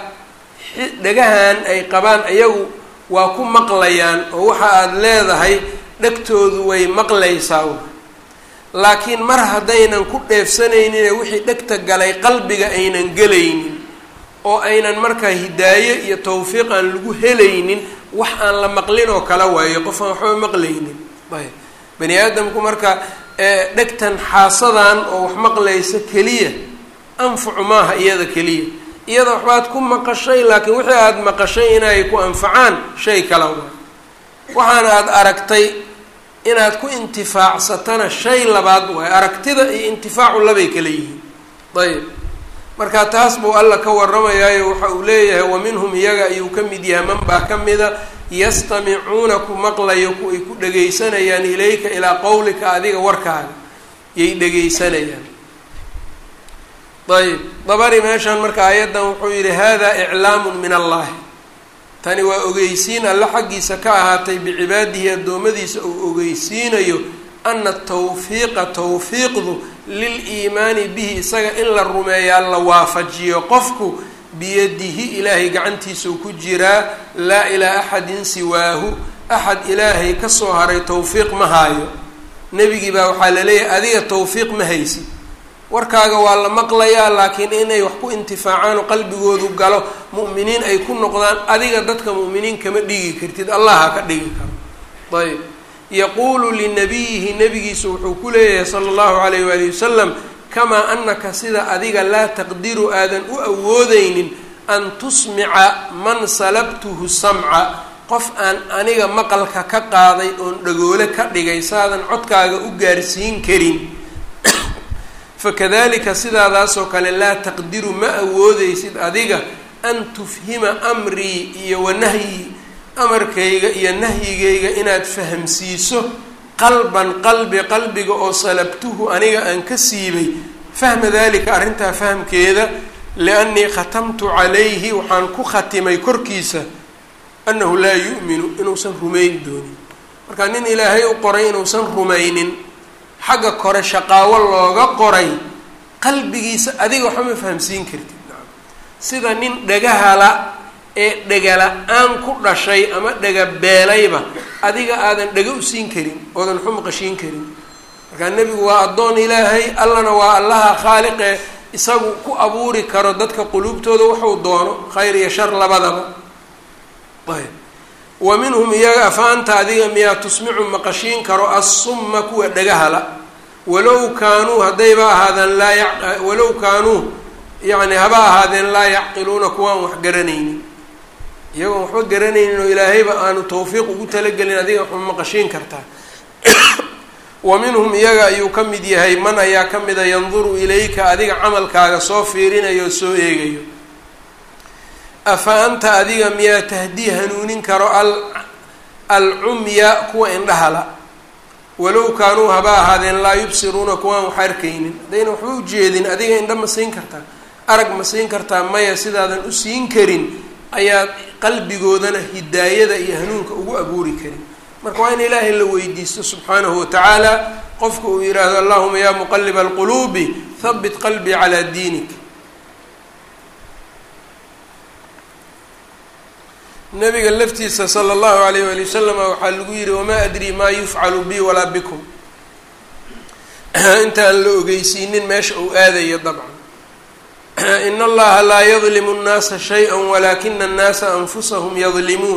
dhagahan ay qabaan ayagu waa ku maqlayaan oo waxa aada leedahay dhegtoodu way maqlaysaa laakiin mar haddaynan ku dheefsanaynin wixii dhegta galay qalbiga aynan gelaynin oo aynan markaa hidaaye iyo tawfiiq aan lagu helaynin wax aan la maqlin oo kala waayo qof aan waxba maqlaynin ayb bani aadamku marka dhegtan xaasadan oo wax maqlaysa keliya anfacu maaha iyada keliya iyada waxbaad ku maqashay laakiin wixii aada maqashay inay ku anfacaan shay kala waa waxaana aada aragtay inaad ku intifaacsatana shay labaad waay aragtida iyo intifaacu labay kala yihiin ayb marka taas buu alla ka warramayaayo waxa uu leeyahay wa minhum iyaga ayuu ka mid yahay man baa ka mida yastamicuuna ku maqlayo ku ay ku dhegaysanayaan ilayka ilaa qowlika adiga warkaaga yay dhegaysanayaan ayb dabari meeshan marka aayaddan wuxuu yidhi hada iclaamun min allahi tani waa ogeysiin alle xaggiisa ka ahaatay bicibaadihi addoommadiisa uu ogeysiinayo ana tawfiiqa tawfiiqdu lil-iimaani bihi isaga in la rumeeyaa la waafajiyo qofku biyadihi ilaahay gacantiisau ku jiraa laa ilaa axadin siwaahu axad ilaahay kasoo haray tawfiiq ma haayo nebigii baa waxaa la leeyahay adiga tawfiiq ma haysid warkaaga waa la maqlayaa laakiin inay wax ku intifaacaan oo qalbigoodu galo mu'miniin ay ku noqdaan adiga dadka mu'miniin kama dhigi kartid allah ha ka dhigi karo ayb yaquulu linabiyihi nabigiisa wuxuu ku leeyahay sala allahu calayh waali wasalam kamaa anaka sida adiga laa taqdiru aadan u awoodeynin an tusmica man salabtuhu samca qof aan aniga maqalka ka qaaday oon dhagoole ka dhigay saadan codkaaga u gaarsiin karin fakadalika sidaadaasoo kale laa taqdiru ma awoodeysid adiga an tufhima amrii iyo wanahyi amarkayga iyo nahyigayga inaad fahamsiiso qalban qalbi qalbiga oo salabtuhu aniga aan ka siibay fahma dalika arrintaa fahamkeeda liannii khatamtu calayhi waxaan ku khatimay korkiisa annahu laa yu'minu inuusan rumayn doonin marka nin ilaahay u qoray inuusan rumaynin xagga kore shaqaawo looga qoray qalbigiisa adiga waxba ma fahamsiin kartid sida nin dhagahala ee dhegala-aan ku dhashay ama dhega beelayba adiga aadan dhega u siin karin oodan waxu maqashiin karin markaa nebigu waa addoon ilaahay allana waa allaha khaaliqee isagu ku abuuri karo dadka quluubtooda waxuu doono khayr iyo shar labadaba ayb wa minhum iyaga afaanta adiga miyaa tusmicu maqashiin karo assumma kuwa dhagahala walow kaanuu haddayba ahaadaan laa ya walow kaanuu yacni haba ahaadeen laa yacqiluuna kuwaan wax garanaynin iyagoon waxba garanaynin oo ilaahayba aanu tawfiiq ugu talagelin adiga waxma maqashiin kartaa wa minhum iyaga ayuu ka mid yahay man ayaa ka mida yanduru ilayka adiga camalkaaga soo fiirinayo oo soo eegayo afa anta adiga miyaa tahdii hanuunin karo al alcumya kuwa indhahala walow kaanuu haba ahaadeen laa yubsiruuna kuwaan wax arkaynin haddayna waxba ujeedin adiga indha ma siin kartaa arag ma siin kartaa maya sidaadan u siin karin ayaad qalbigoodana hidaayada iyo hanuunka ugu abuuri karin marka waa in ilaahay la weydiisto subxaanahu watacaala qofka uu yidhaahdo allahuma yaa muqaliba alquluubi habit qalbii calaa diinik nabiga laftiisa sala allahu alayh wali wasalam waxaa lagu yihi wamaa adrii maa yufcalu bi walaa bikum intaan la ogeysiinin meesha uu aadayo dabcan in allaha laa yadlimu nnaasa shay-a walaakina annaasa anfusahum yadlimuun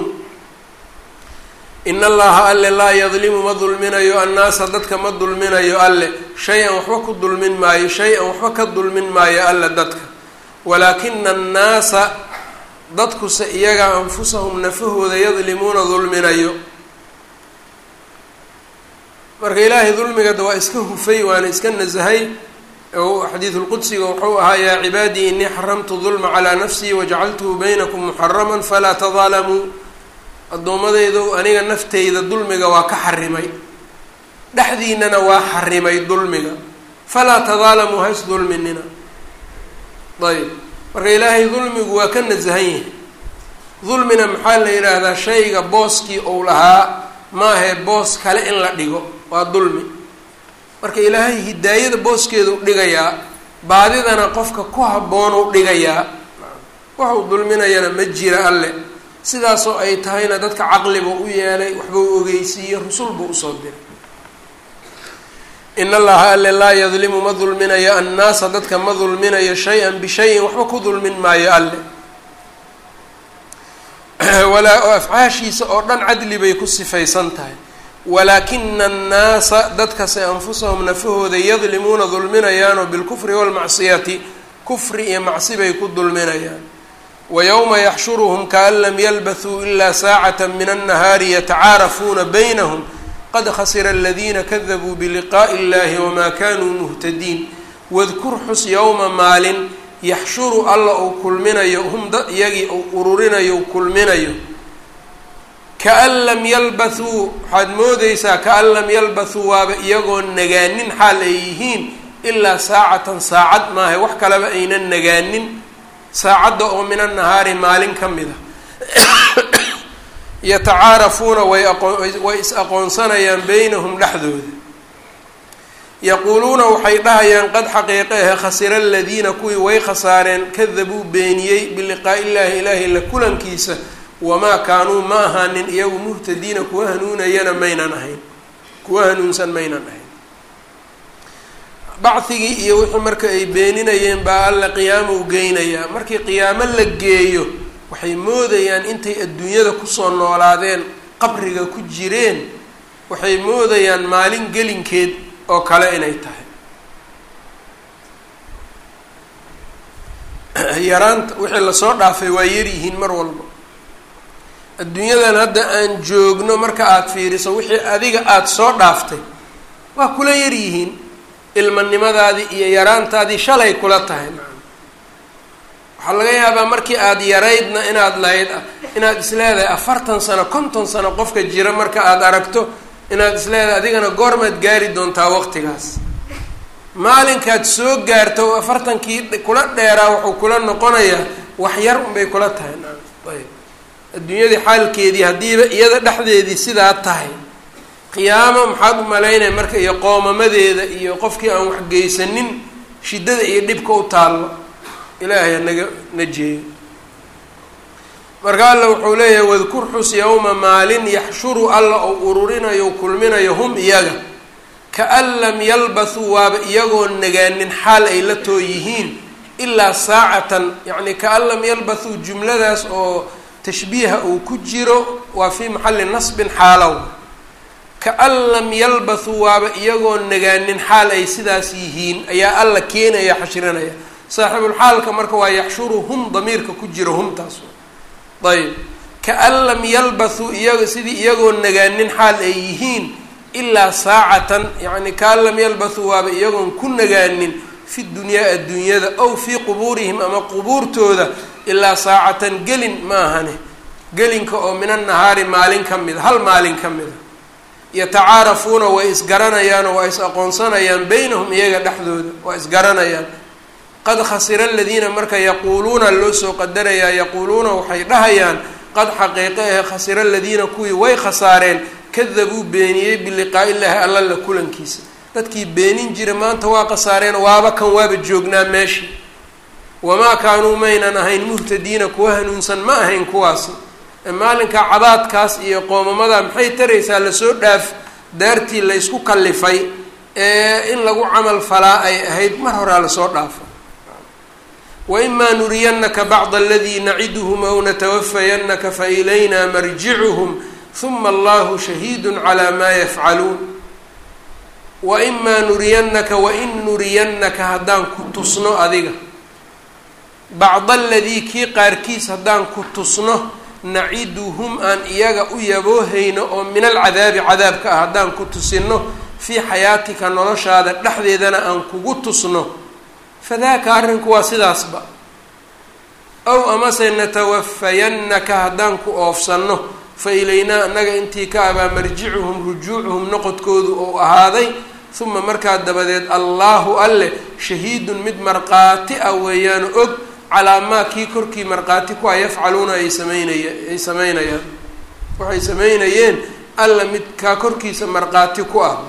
in allaha alle laa yadlimu ma dulminayo annaasa dadka ma dulminayo alle shay-an waxba ku dulmin maayo shay-an waxba ka dulmin maayo alle dadka walaakina annaasa dadkuse iyaga anfusahum nafahooda yadlimuuna dulminayo marka ilaahay dulmigada waa iska hufay waana iska nasahay xadiidulqudsiga wuxuu ahaa yaa cibaadii inii xaramtu dulma calaa nafsii wajacaltuhu baynakum muxaraman falaa tadaalamuu addoommadaydu aniga nafteyda dulmiga waa ka xarimay dhexdiinana waa xarimay dulmiga falaa tadaalamuu ha isdulminina ayb marka ilaahay dulmigu waa ka nasahan yahay dulmina maxaa la yidhaahdaa shayga booskii ou lahaa maahae boos kale in la dhigo waa dulmi marka ilaahay hidaayada booskeedu dhigayaa baadidana qofka ku habboonuu dhigayaa waxuu dulminayana ma jira alle sidaasoo ay tahayna dadka caqliba u yeelay waxbuu ogeysiiyey rusul buu usoo diray in allaha alle laa yadlimu ma dulminayo annaasa dadka ma dulminayo shay-an bishayin waxba ku dulmin maayo alle walaa afcaashiisa oo dhan cadli bay ku sifaysan tahay walaakina annaasa dadkase anfusahum nafahooda yadlimuuna dulminayaanoo bilkufri waalmacsiyati kufri iyo macsi bay ku dulminayaan wa yowma yaxshuruhum kaan lam yalbathuu ilaa saacata min annahaari yatacaarafuuna baynahum qad khasira aladiina kadabuu biliqaa'i illahi wamaa kanuu muhtadiin wadkur xus yowma maalin yaxshuru alla uu kulminayo hum dad iyagii uu ururinayo u kulminayo kaan lam yalbathuu waxaad moodeysaa kaan lam yalbathuu waaba iyagoo nagaanin xaal ay yihiin ilaa saacatan saacad maaha wax kaleba aynan nagaanin saacadda oo min annahaari maalin ka mid a yatacaarafuuna way aqoonway is aqoonsanayaan beynahum dhexdooda yaquuluuna waxay dhahayaan qad xaqiiqe ahe khasira aladiina kuwii way khasaareen kadabuu beeniyey biliqaa'i illaahi ilaahay la kulankiisa wamaa kaanuu ma ahaanin iyagu muhtadiina kuwa hanuunayana maynan ahayn kuwa hanuunsan maynan ahayn bacdigii iyo wixii marka ay beeninayeen baa alla qiyaamo u geynayaa markii qiyaamo la geeyo waxay moodayaan intay adduunyada kusoo noolaadeen qabriga ku jireen waxay moodayaan maalin gelinkeed oo kale inay tahay yaraanta wixii lasoo dhaafay waa yaryihiin mar walba adduunyadan hadda aan joogno marka aada fiiriso wixii adiga aada soo dhaaftay waa kula yaryihiin ilmanimadaadii iyo yaraantaadii shalay kula tahay waxaa laga yaabaa markii aada yaraydna inaad lahayd inaad isleedahay afartan sano konton sano qofka jira marka aada aragto inaad isleedahay adigana goormaad gaari doontaa waqtigaas maalinkaad soo gaarto afartankii kula dheeraa wuxuu kula noqonayaa wax yar unbay kula tahay ayb adduunyadii xaalkeedii haddiiba iyada dhexdeedii sidaa tahay qiyaamo maxaad u malaynaya marka iyo qoomamadeeda iyo qofkii aan waxgeysanin shiddada iyo dhibka u taallo ilaahay hanaga najeeyo marka alla wuxuu leeyahay wadkur xus yowma maalin yaxshuru alla ou ururinayo kulminayo hum iyaga kaan lam yalbathuu waaba iyagoo nagaanin xaal ay la too yihiin ilaa saacatan yacni kaan lam yalbathuu jumladaas oo tashbiiha uu ku jiro waa fii maxalli nasbin xaalow kaan lam yalbathuu waaba iyagoo nagaanin xaal ay sidaas yihiin ayaa alla keenaya xashrinaya saaxibulxaalka marka waa yaxshuruhum damiirka ku jira humtaas ayb kaan lam yalbathuu iyaga sidii iyagoo nagaanin xaal ay yihiin ilaa saacatan yacni kaan lam yalbathuu waaba iyagoon ku nagaanin fi dunyaa adduunyada ow fii qubuurihim ama qubuurtooda ilaa saacatan gelin ma ahane gelinka oo min annahaari maalin ka mida hal maalin ka mida yatacaarafuuna way isgaranayaanoo waa is aqoonsanayaan beynahum iyaga dhexdooda waa isgaranayaan qad khasira aladiina marka yaquuluuna loo soo qadarayaa yaquuluuna waxay dhahayaan qad xaqiiqe ahe khasira aladiina kuwii way khasaareen kadabuu beeniyey biliqaa'i illaahi alla la kulankiisa dadkii beenin jira maanta waa khasaareen waaba kan waaba joognaa meeshii wamaa kaanuu maynan ahayn muhtadiina kuwa hanuunsan ma ahayn kuwaasi maalinka cabaadkaas iyo qoomamada maxay taraysaa lasoo dhaaf daartii laysku kallifay ee in lagu camal falaa ay ahayd mar horaa lasoo dhaafa waimaa nuriyannaka bacda aladii naciduhum aw natawafayannaka fa ilayna marjicuhum huma allahu shahiidun calaa maa yafcaluun waimaa nuriyannaka wain nuriyannaka haddaan ku tusno adiga bacda aladii kii qaarkiis haddaan ku tusno naciduhum aan iyaga u yaboohayno oo min alcadaabi cadaabka ah haddaan ku tusino fii xayaatika noloshaada dhexdeedana aan kugu tusno fadaaka arrinku waa sidaasba ow amase natawafayannaka haddaan ku oofsanno fa ilaynaa annaga intii ka abaa marjicuhum rujuucuhum noqodkoodu ou ahaaday uma markaa dabadeed allaahu alleh shahiidun mid markhaati ah weeyaanu og calaa maa kii korkii markhaati ku a yafcaluuna ay sameynaya ay sameynayaan waxay sameynayeen alla mid kaa korkiisa markhaati ku ah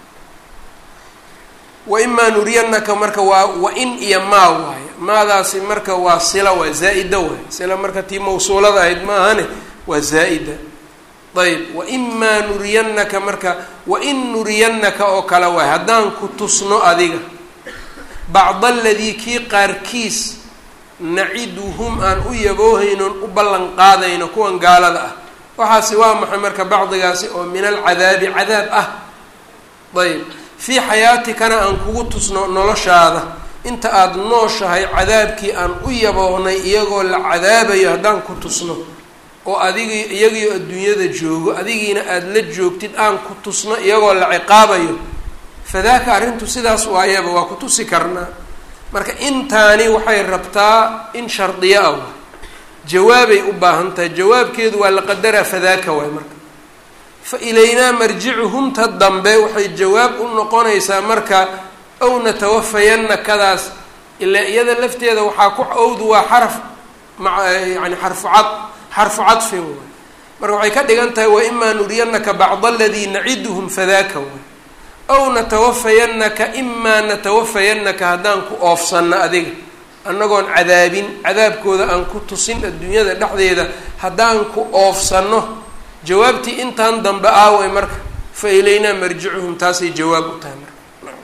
waimaa nuriyannaka marka waa wa-in iyo maa waaye maadaasi marka waa sila waa zaa-ida waay sila marka tii mawsuulada ahayd maahane waa zaa-ida ayb waimaa nuriyannaka marka wain nuriyannaka oo kale waay haddaan ku tusno adiga bacda aladii kii qaarkiis naciduhum aan u yaboohaynon u ballan qaadayno kuwan gaalada ah waxaasi waa maxay marka bacdigaasi oo min alcadaabi cadaab ah ayb fii xayaatikana aan kugu tusno noloshaada inta aada nooshahay cadaabkii aan u yaboohnay iyagoo la cadaabayo haddaan ku tusno oo adigii iyagiio adduunyada joogo adigiina aada la joogtid aan ku tusno iyagoo la ciqaabayo fadaaka arrintu sidaas waayaba waa ku tusi karnaa marka intaani waxay rabtaa in shardiyo ah jawaabay u baahan tahay jawaabkeedu waa la qadaraa fadaaka waay marka fa ilaynaa marjicuhumta dambe waxay jawaab u noqonaysaa marka ow natawafayanna kadaas ilaa iyada lafteeda waxaa ku owdu waa xaraf ma yani xarfu cad xarfu cadfin waay marka waxay ka dhigan tahay waimaa nuriyannaka bacda aladii naciduhum fadaaka waay ow natawafayannaka imaa natawafayannaka haddaan ku oofsanno adiga annagoon cadaabin cadaabkooda aan ku tusin adduunyada dhexdeeda haddaan ku oofsanno jawaabtii intaan dambe aaway marka fa ilaynaa marjicuhum taasay jawaab u tahay marka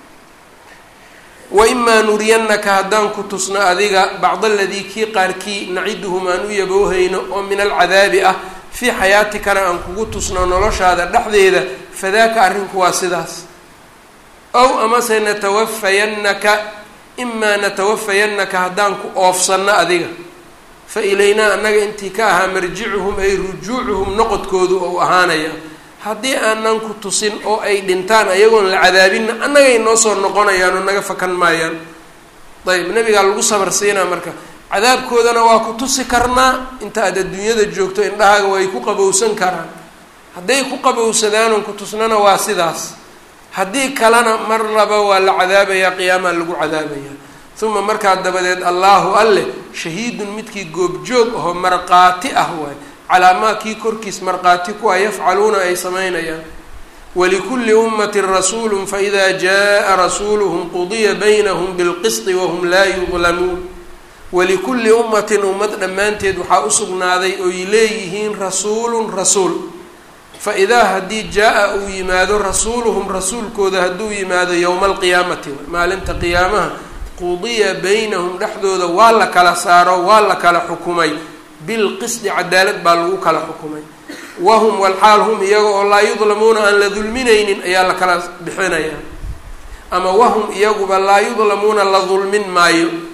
waimaa nuriyannaka haddaan ku tusno adiga bacda aladii kii qaarkii naciduhum aan u yaboohayno oo min alcadaabi ah fii xayaatikana aan kugu tusno noloshaada dhexdeeda fadaaka arrinku waa sidaas ow amase natawafayannaka imaa natawafayannaka haddaan ku oofsanno adiga fa ilaynaa annaga intii ka ahaa marjicuhum ay rujuucuhum noqodkoodu ou ahaanaya haddii aanan ku tusin oo ay dhintaan ayagoon la cadaabinna annagay noo soo noqonayaan oo naga fakan maayaan ayb nabigaa lagu sabar siinaa marka cadaabkoodana waa ku tusi karnaa inta aad adduunyada joogto indhahaaga way ku qabowsan karaan hadday ku qabowsadaanoon ku tusnana waa sidaas haddii kalena mar laba waa la cadaabayaa qiyaamaa lagu cadaabayaa uma markaa dabadeed allaahu alleh shahiidun midkii goobjoog ahoo markhaati ah waay calaa maa kii korkiis markhaati ku ah yafcaluuna ay samaynayaan walikulli ummatin rasuulun faida jaa rasuuluhum qudiya baynahum bilqisti wahum laa yudlamuun walikulli ummatin ummad dhammaanteed waxaa usugnaaday oy leeyihiin rasuulun rasuul fa-idaa haddii jaa-a uu yimaado rasuuluhum rasuulkooda hadduu yimaado yowma alqiyaamati maalinta qiyaamaha qudiya baynahum dhexdooda waa la kala saaro waa la kala xukumay bilqisdi cadaalad baa lagu kala xukumay wahum walxaal hum iyaga oo laa yudlamuuna aan la dulminaynin ayaa la kala bixinayaa ama wahum iyaguba laa yudlamuuna la dulmin maayo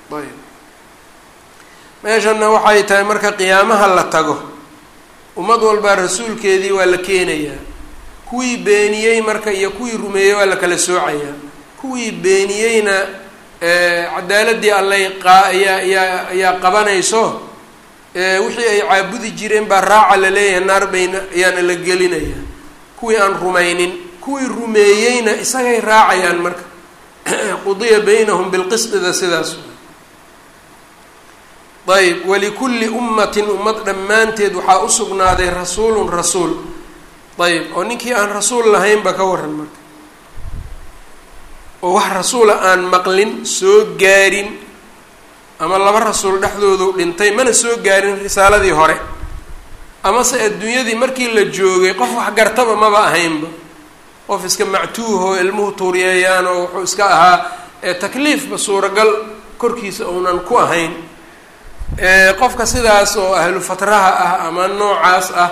ayb meeshanna waxay tahay marka qiyaamaha la tago ummad walbaa rasuulkeedii waa la keenayaa kuwii beeniyey marka iyo kuwii rumeeyey waa la kala soocayaa kuwii beeniyeyna cadaaladii allay qaa ayaa ayaa ayaa qabanayso wixii ay caabudi jireen baa raaca la leeyahay naar bayna ayaana la gelinayaa kuwii aan rumaynin kuwii rumeeyeyna isagay raacayaan marka qudiya baynahum bilqisdida sidaas ayb walikulli ummatin ummad dhammaanteed waxaa u sugnaaday rasuulun rasuul ayb oo ninkii aan rasuul lahaynba ka waran marka oo wax rasuula aan maqlin soo gaarin ama laba rasuul dhexdoodu dhintay mana soo gaarin risaaladii hore amase adduunyadii markii la joogay qof wax gartaba maba ahaynba qof iska mactuuh oo ilmuhu tuuriyeeyaan oo wuxuu iska ahaa takliifba suuragal korkiisa uunan ku ahayn qofka sidaas oo ahlu fatraha ah ama noocaas ah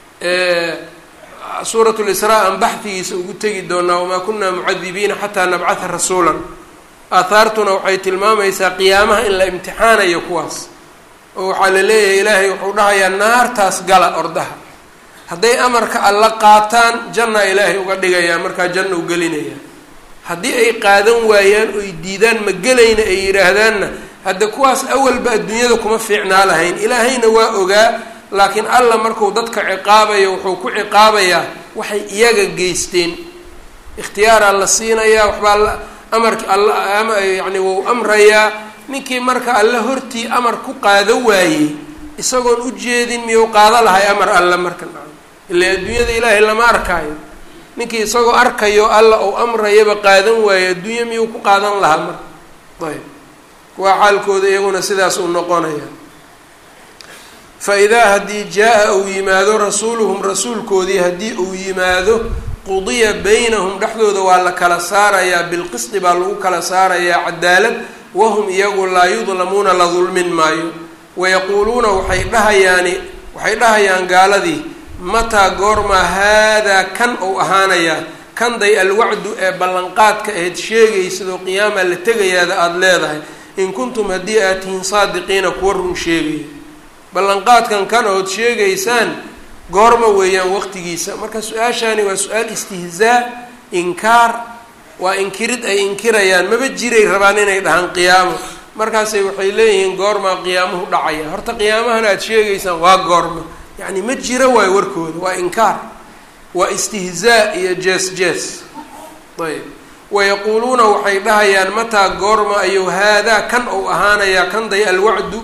suurat lisraa aan baxdigiisa ugu tegi doonaa wamaa kunaa mucadibiina xataa nabcatha rasuulan aahaartuna waxay tilmaamaysaa qiyaamaha in la imtixaanayo kuwaas oo waxaa la leeyahay ilaahay wuxuu dhahayaa naartaas gala ordaha hadday amarka alla qaataan janna ilaahay uga dhigayaa markaa janna u gelinaya haddii ay qaadan waayaan oy diidaan ma gelayna ay yidhaahdaanna hadda kuwaas awalba adduunyada kuma fiicnaa lahayn ilaahayna waa ogaa laakiin alla marku dadka ciqaabayo wuxuu ku ciqaabayaa waxay iyaga geysteen ikhtiyaaraa la siinayaa waxbaa la amarki alla ama yacni wuu amrayaa ninkii marka alle hortii amar ku qaado waayey isagoon u jeedin miyuu qaado lahay amar alle marka ila adduunyada ilaahay lama arkaayo ninkii isagoo arkayo alla uu amrayaba qaadan waayo adduunya miyuu ku qaadan lahaa marka ayb kuwaa xaalkooda iyaguna sidaas uu noqonaya fa idaa haddii jaa-a uu yimaado rasuuluhum rasuulkoodii haddii uu yimaado qudiya baynahum dhexdooda waa la kala saarayaa bilqisdi baa lagu kala saarayaa cadaalad wahum iyagu laa yudlamuuna la dulmin maayo wayaquuluuna waxay dhahayaani waxay dhahayaan gaaladii mataa goormaa haadaa kan ou ahaanayaa kanday alwacdu ee ballanqaadka ahayd sheegaysidoo qiyaamaa la tegayaada aada leedahay in kuntum haddii aad tihiin saadiqiina kuwa run sheegaya ballanqaadkan kan ood sheegaysaan goorma weeyaan waqtigiisa marka su-aashaani waa su-aal istihzaa inkaar waa inkirid ay inkirayaan maba jiray rabaan inay dhahaan qiyaamo markaasay waxay leeyihiin goormaa qiyaamuhu dhacaya horta qiyaamahan aada sheegaysaan waa goorma yacni ma jiro waayo warkooda waa inkaar waa istihzaa iyo jees jees ayb wayaquuluuna waxay dhahayaan mataa goorma ayuu haadaa kan ou ahaanayaa kanday alwacdu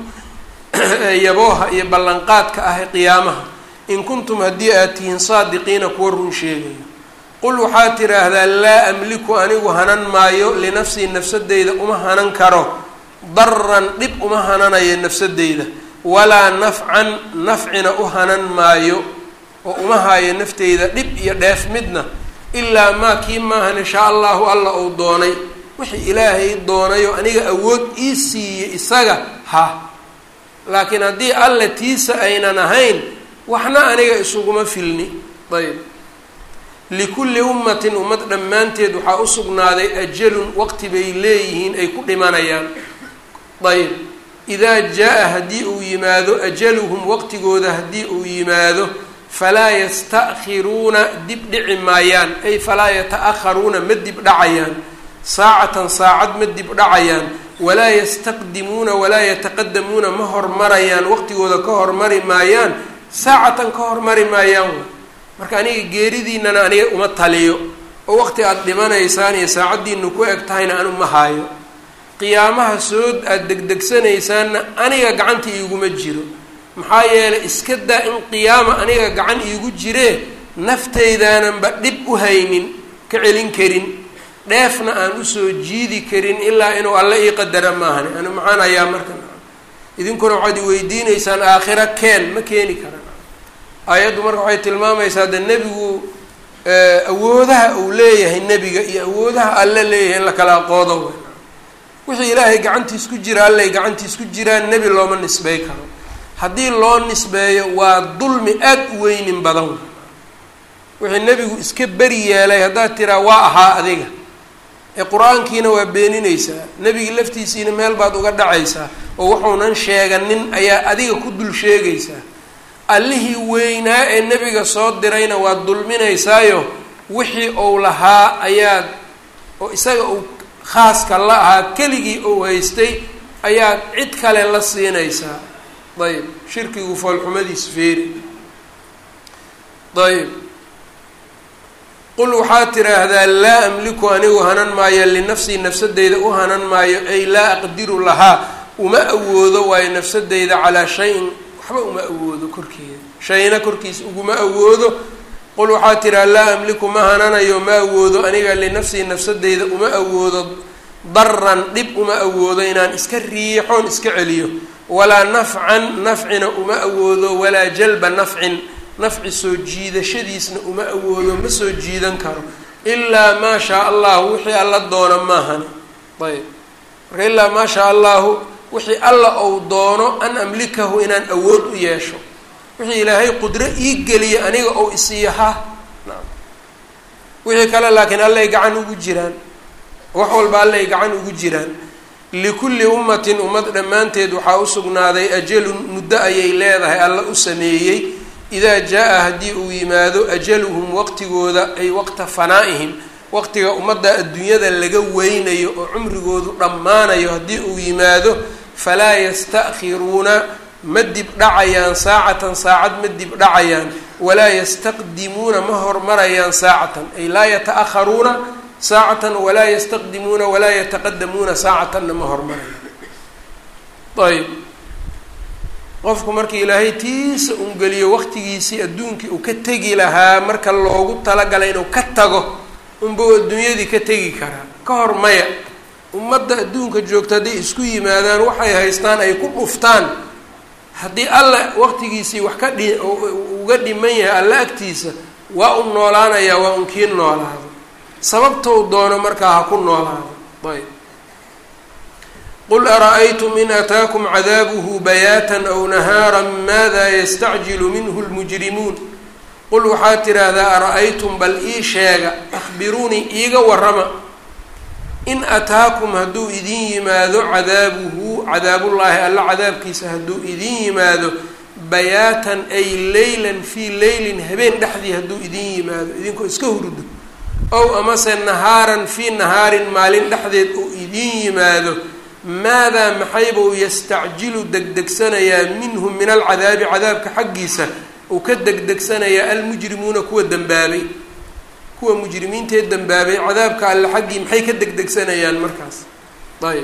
yabooha iyo ballanqaadka ah qiyaamaha in kuntum haddii aad tihiin saadiqiina kuwa run sheegayo qul waxaad tidhaahdaa laa amliku anigu hanan maayo linafsii nafsadeyda uma hanan karo daran dhib uma hananayo nafsadeyda walaa nafcan nafcina u hanan maayo oo uma haayo nafteyda dhib iyo dheef midna ilaa maa kii maahan inshaa allahu alla uu doonay wixii ilaahay doonayo aniga awood ii siiyey isaga ha laakiin haddii alle tiisa aynan ahayn waxna aniga isuguma filni ayb likulli ummatin ummad dhammaanteed waxaa u sugnaaday ajalun waqti bay leeyihiin ay ku dhimanayaan ayb idaa jaa-a haddii uu yimaado ajaluhum waqtigooda haddii uu yimaado falaa yasta'khiruuna dib dhici maayaan ay falaa yata-akharuuna ma dib dhacayaan saacatan saacad ma dib dhacayaan walaa yastaqdimuuna walaa yataqadamuuna ma hormarayaan waqtigooda ka hormari maayaan saacatan ka hormari maayaan marka aniga geeridiinana aniga uma taliyo oo waqti aada dhimanaysaan iyo saacaddiinu ku eg tahayna anu ma haayo qiyaamaha sood aada degdegsanaysaanna aniga gacanta iiguma jiro maxaa yeelay iska daa in qiyaama aniga gacan iigu jiree naftaydaananba dhib u haynin ka celin karin dheefna aan usoo jiidi karin ilaa inuu alle ii qadara maahani anu maxaan hayaa marka idinkuna waxaad i weydiinaysaan aakhira keen ma keeni karan aayaddu marka waxay tilmaamaysaa de nebigu awoodaha uu leeyahay nebiga iyo awoodaha alle leeyahay in la kala aqoodo wixii ilaahay gacantiis ku jira allay gacantiis ku jiraan nebi looma nisbey karo haddii loo nisbeeyo waa dulmi aada u weynin badan wixii nebigu iska beri yeelay haddaad tiraa waa ahaa adiga ee qur-aankiina waa beeninaysaa nebigii laftiisiina meel baad uga dhacaysaa oo wuxuunan sheeganin ayaa adiga ku dul sheegaysaa allihii weynaa ee nebiga soo dirayna waad dulminaysaayo wixii uu lahaa ayaad oo isaga uu khaaska la ahaa keligii uu haystay ayaad cid kale la siinaysaa ayb shirkigu foolxumadiis feeri ayb qul waxaad tiraahdaa laa amliku anigu hanan maayo linafsii nafsadeyda u hanan maayo ay laa aqdiru lahaa uma awoodo waayo nafsadeyda calaa shayin waxba uma awoodo korkeeda shayna korkiisa uguma awoodo qul waxaad tiraha laa amliku ma hananayo ma awoodo aniga linafsii nafsadeyda uma awoodo daran dhib uma awoodo inaan iska riixoon iska celiyo walaa nafcan nafcina uma awoodo walaa jalba nafcin nafci soo jiidashadiisna uma awoodo ma soo jiidan karo ilaa maa shaa allahu wixii alla doona maahani ayb marka ilaa maa shaa allahu wixii alla ou doono an amlikahu inaan awood u yeesho wixii ilaahay qudro ii geliya aniga ou isiiyo ha naam wixii kale laakiin allay gacan ugu jiraan wax walba allay gacan ugu jiraan likulli ummatin ummad dhammaanteed waxaa u sugnaaday ajalun muddo ayay leedahay alla u sameeyey idaa jaa-a haddii uu yimaado ajaluhum waqtigooda ay waqta fanaa'ihim waqtiga ummadda adduunyada laga weynayo oo cumrigoodu dhammaanayo haddii uu yimaado falaa yasta'khiruuna ma dib dhacayaan saacatan saacad ma dib dhacayaan walaa yastaqdimuuna ma hormarayaan saacatan ay laa yata-aharuuna saacatan walaa yastaqdimuuna walaa yataqadamuuna saacatanna ma hormarayaan ayb qofku markii ilaahay tiisa ungeliyo waqtigiisii adduunkii uu ka tegi lahaa marka loogu talagalay inuu ka tago unbau adduunyadii ka tegi karaa ka hor maya ummadda adduunka joogta hadday isku yimaadaan waxay haystaan ay ku dhuftaan haddii alla waqtigiisii wax ka dhi uga dhiman yahay alla agtiisa waa un noolaanayaa waa un kii noolaado sababtou doono markaa ha ku noolaado ayb qul ara-aytum in ataakum cadaabuhu bayaatan aw nahaara maada yastacjilu minhu lmujrimuun qul waxaad tidhaahdaa ara-aytum bal ii sheega akhbiruunii iiga warrama in ataakum hadduu idin yimaado cadaabuhu cadaabullaahi alla cadaabkiisa hadduu idin yimaado bayaatan ay leylan fii leylin habeen dhexdii hadduu idin yimaado idinkoo iska hurdo ow amase nahaaran fii nahaarin maalin dhexdeed uu idin yimaado maadaa maxaybuu yastacjilu degdegsanayaa minhu min alcadaabi cadaabka xaggiisa uu ka degdegsanayaa almujrimuuna kuwa dembaabay kuwa mujrimiintee dembaabay cadaabka alle xaggii maxay ka degdegsanayaan markaas ayb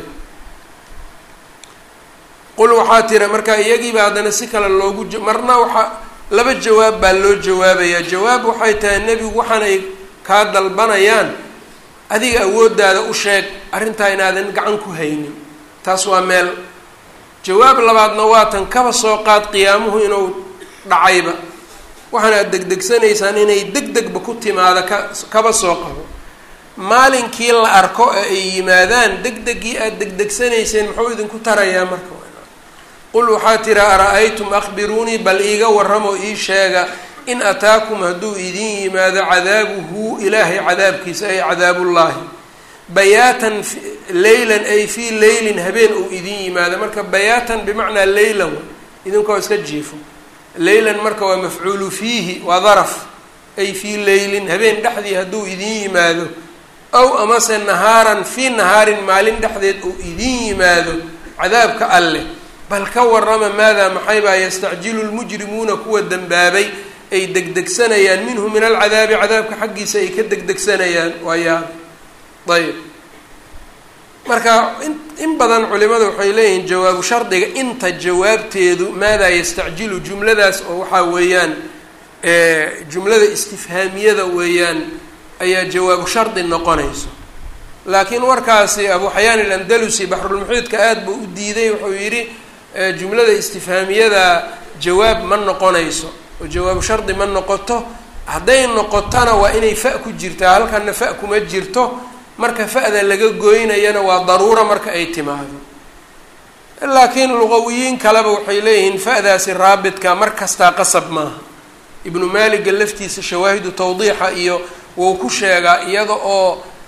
qul waxaa tira marka iyagiiba haddana si kale loogu marna waxaa laba jawaab baa loo jawaabayaa jawaab waxay tahay nebigu waxaanay kaa dalbanayaan adiga awooddaada u sheeg arrintaa inaadan gacan ku haynin taas waa meel jawaab labaadna waa tan kaba soo qaad qiyaamuhu inuu dhacayba waxaana ad degdegsanaysaan inay deg degba ku timaado ka kaba soo qabo maalinkii la arko ee ay yimaadaan deg deggii aada degdegsanayseen muxuu idinku tarayaa marka qul waxaa tira ara-aytum akhbiruunii bal iiga warramoo ii sheega in ataakum hadduu idin yimaado cadaabuhu ilaahay cadaabkiisa ay cadaabullaahi bayaatan leylan ay fii leylin habeen uu idin yimaado marka bayaatan bimacnaa leylan idinkoo iska jiifo leylan marka waa mafcuulu fiihi waa daraf ay fii leylin habeen dhexdii hadduu idin yimaado ow amase nahaaran fii nahaarin maalin dhexdeed uu idin yimaado cadaabka alleh bal ka warrama maadaa maxaybaa yastacjilu lmujrimuuna kuwa dembaabay ay degdegsanayaan minhu min alcadaabi cadaabka xaggiisa ay ka degdegsanayaan waa yaab ayb marka in in badan culimadu waxay leeyihiin jawaabu shardiga inta jawaabteedu maadaa yastacjilu jumladaas oo waxaa weeyaan jumlada istifhaamiyada weeyaan ayaa jawaabu shardi noqonayso laakiin warkaasi abu xayaan ilandalusi baxrulmuxiidka aada buu u diiday wuxuu yidhi jumlada istifhaamiyada jawaab ma noqonayso oo jawaabu shardi ma noqoto hadday noqotona waa inay fa ku jirtaa halkana fa kuma jirto marka fa-da laga goynayana waa daruura marka ay timaado laakiin luqawiyiin kaleba waxay leeyihiin fa-daasi raabitka mar kastaa qasab maaha ibnu maaliga laftiisa shawaahidu tawdiixa iyo wuu ku sheegaa iyada oo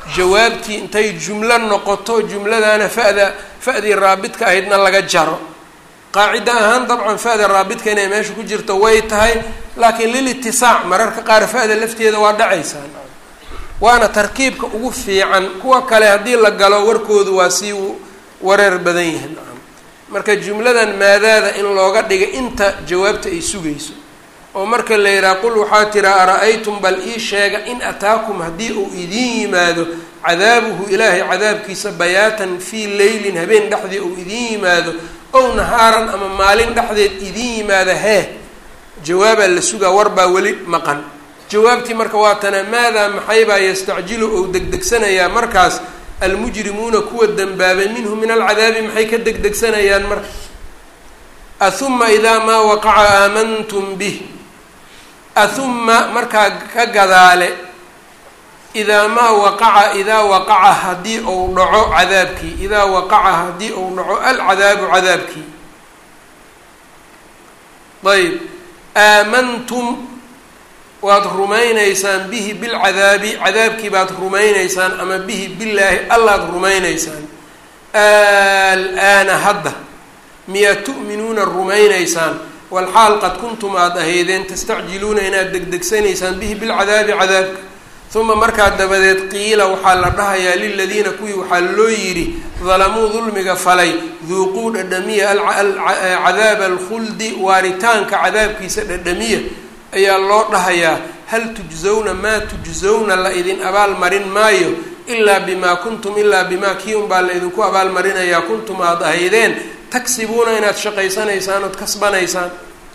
jawaabtii intay jumlo noqoto jumladana fa'da fa'dii raabidka ahaydna laga jaro qaacida ahaan dabcan fa'da raabidka inay meesha ku jirto way tahay laakiin lilitisaac mararka qaar fa'da lafteeda waa dhacaysaa waana tarkiibka ugu fiican kuwa kale haddii la galo warkoodu waa sii wareer badan yihiin marka jumladan maadaada in looga dhiga inta jawaabta ay sugayso oo marka la yidhaha qul waxaa tira ara-aytum bal ii sheega in ataakum haddii uu idiin yimaado cadaabuhu ilaahay cadaabkiisa bayaatan fii leylin habeen dhexdii uu idiin yimaado ow nahaaran ama maalin dhexdeed idiin yimaada hee jawaabaa la sugaa warbaa weli maqan jawaabtii marka waa tana maadaa maxaybaa yastacjilu ou degdegsanayaa markaas almujrimuuna kuwa dembaabay minhu min alcadaabi maxay ka degdegsanayaan marka ahuma idaa maa waqaca aamantum bih ahuma markaa ka gadaale idaa maa waqaca idaa waqaca haddii ou dhaco cadaabkii idaa waqaca haddii ou dhaco alcadaabu cadaabkii ayb aamantum waad rumaynaysaan bihi bilcadaabi cadaabkii baad rumaynaysaan ama bihi billaahi allaad rumaynaysaan alaana hadda miyaad tu'minuuna rumaynaysaan walxaal qad kuntum aada ahaydeen tastacjiluuna inaad degdegsanaysaan bihi bilcadaabi cadaabka uma markaa dabadeed qiila waxaa la dhahayaa liladiina kuwii waxaa loo yidhi dalamuu dulmiga falay duuquu dhadhamiya cadaaba alkhuldi waaritaanka cadaabkiisa dhadhamiya ayaa loo dhahayaa hal tujzawna maa tujzawna la idin abaalmarin maayo ilaa bimaa kuntum ilaa bimaa kii unbaa la idinku abaalmarinayaa kuntum aada ahaydeen tagsibuuna inaad shaqaysanaysaan ood kasbanaysaan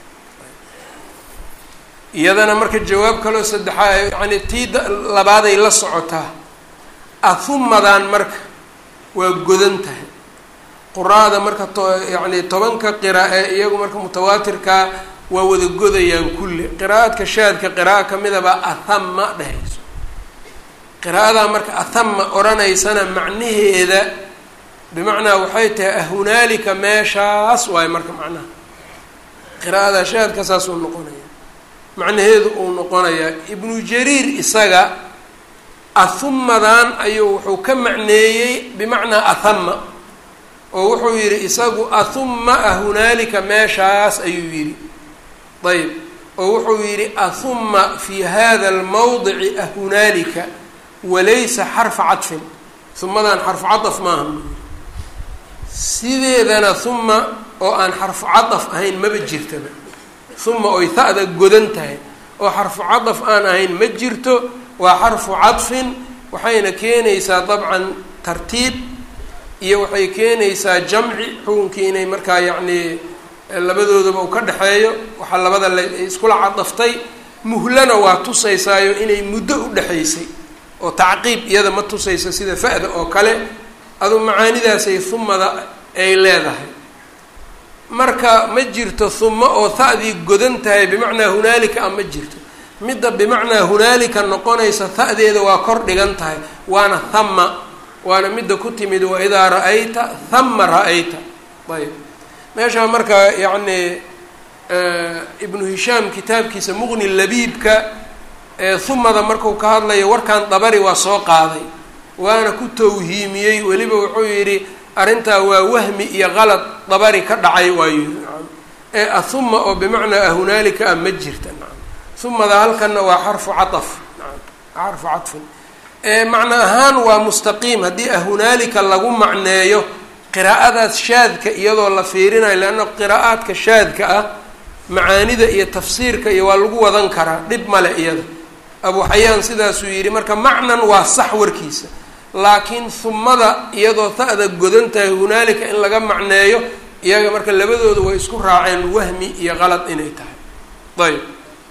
iyadana marka jawaab kaloo saddexaa yani tii labaaday la socotaa ahumadan marka waa godan tahay quraada marka to yani tobanka qira ee iyagu marka mutawaatirkaa waa wada godayaan kulli qiraa'adka shaadka qira'a kamidabaa ahama dhehayso qiraa'adaa marka ahama odhanaysana macnaheeda bimacnaa waxay tahay ahunaalika meeshaas waayo marka macnaha qiraa'ada shaadka saasuu noqonaya macnaheedu uu noqonayaa ibnu jariir isaga ahumadan ayuu wuxuu ka macneeyey bimacnaa ahama oo wuxuu yidhi isagu ahuma ahunaalika meeshaas ayuu yidhi ayb oo wuxuu yidhi ahuma fi hada almawdici ahunaalika walaysa xarfa cadfin humadan xarfu cadaf maaha sideedana huma oo aan xarfu cadaf ahayn maba jirtaba huma oy ta'da godan tahay oo xarfu cadaf aan ahayn ma jirto waa xarfu cadfin waxayna keenaysaa dabcan tartiib iyo waxay keenaysaa jamci xukunkii inay markaa yacnii labadoodaba uu ka dhexeeyo waxaa labada la iskula cadaftay muhlana waa tusaysaayo inay muddo u dhexaysay oo tacqiib iyada ma tusaysa sida fa-da oo kale adu macaanidaasay humada ay leedahay marka ma jirto huma oo ta'dii godan tahay bimacnaa hunaalika a ma jirto midda bimacnaa hunaalika noqonaysa ta'deeda waa kor dhigan tahay waana hama waana midda ku timid wa idaa ra-ayta hama ra-ayta ayb meeshaa marka yacni ibnu hishaam kitaabkiisa muqni labiibka humada marku ka hadlayo warkan dabari waa soo qaaday waana ku tawhiimiyey weliba wuxuu yidhi arrintaa waa wahmi iyo qalad dabari ka dhacay waayu ee ahuma oo bimacnaa ahunaalika a ma jirta humada halkanna waa xarfu caaf xarfu cadfin macno ahaan waa mustaqiim haddii ahunaalika lagu macneeyo qiraa'adaas shaadka iyadoo la fiirinayo leanna qiraa'aadka shaadka ah macaanida iyo tafsiirka iyo waa lagu wadan karaa dhib male iyada abu xayaan sidaasuu yidhi marka macnan waa sax warkiisa laakiin humada iyadoo ta'da godan tahay hunaalika in laga macneeyo iyaga marka labadooda way isku raaceen wahmi iyo qalad inay tahay ayb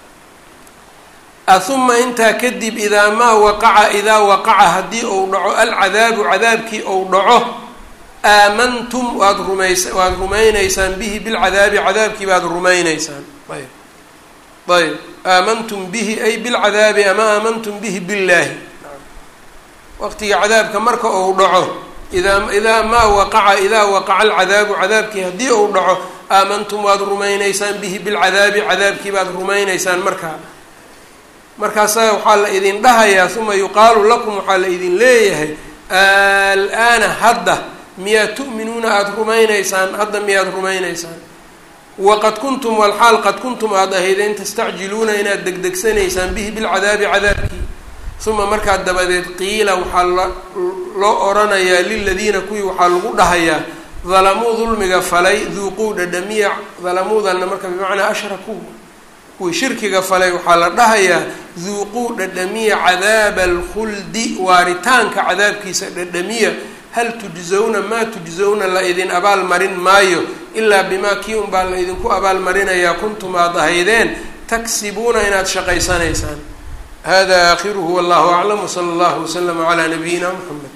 ahuma intaa kadib idaa maa waqaca idaa waqaca haddii ou dhaco alcadaabu cadaabkii ou dhaco aamantum waad rumays waad rumaynaysaan bihi bilcadaabi cadaabkii baad rumaynaysaan ayb ayb aamantum bihi ay bilcadaabi ama aamantum bihi billaahi waqtiga cadaabka marka ou dhaco idaa idaa maa waqaca idaa waqaca alcadaabu cadaabkii haddii ou dhaco aamantum waad rumaynaysaan bihi bilcadaabi cadaabkii baad rumaynaysaan markaa markaasaa waxaa la idin dhahayaa uma yuqaalu lakum waxaa la idin leeyahay al-aana hadda miyaad tu'minuuna aada rumaynaysaan hadda miyaad rumaynaysaan waqad kuntum walxaal qad kuntum aada ahaydeen tastacjiluuna inaad degdegsanaysaan bihi bilcadaabi cadaabkii uma markaa dabadeed qiila waxaa la loo oranayaa liladiina kuwii waxaa lagu dhahayaa dalamuu dulmiga falay duuquu dhadhamiya dalamuudanna marka bimacnaa ashrakuu kuwii shirkiga falay waxaa la dhahayaa duuquu dhadhamiya cadaaba alkhuldi waaritaanka cadaabkiisa dhadhamiya hal tujzawna maa tujzawna la idin abaal marin maayo ilaa bimaa kii unbaa la idinku abaalmarinayaa kuntum aad ahaydeen taksibuuna inaad shaqaysanaysaan hada aakhiruhu wallahu aclam wsala allahu waslama calaa nabiyina mxamed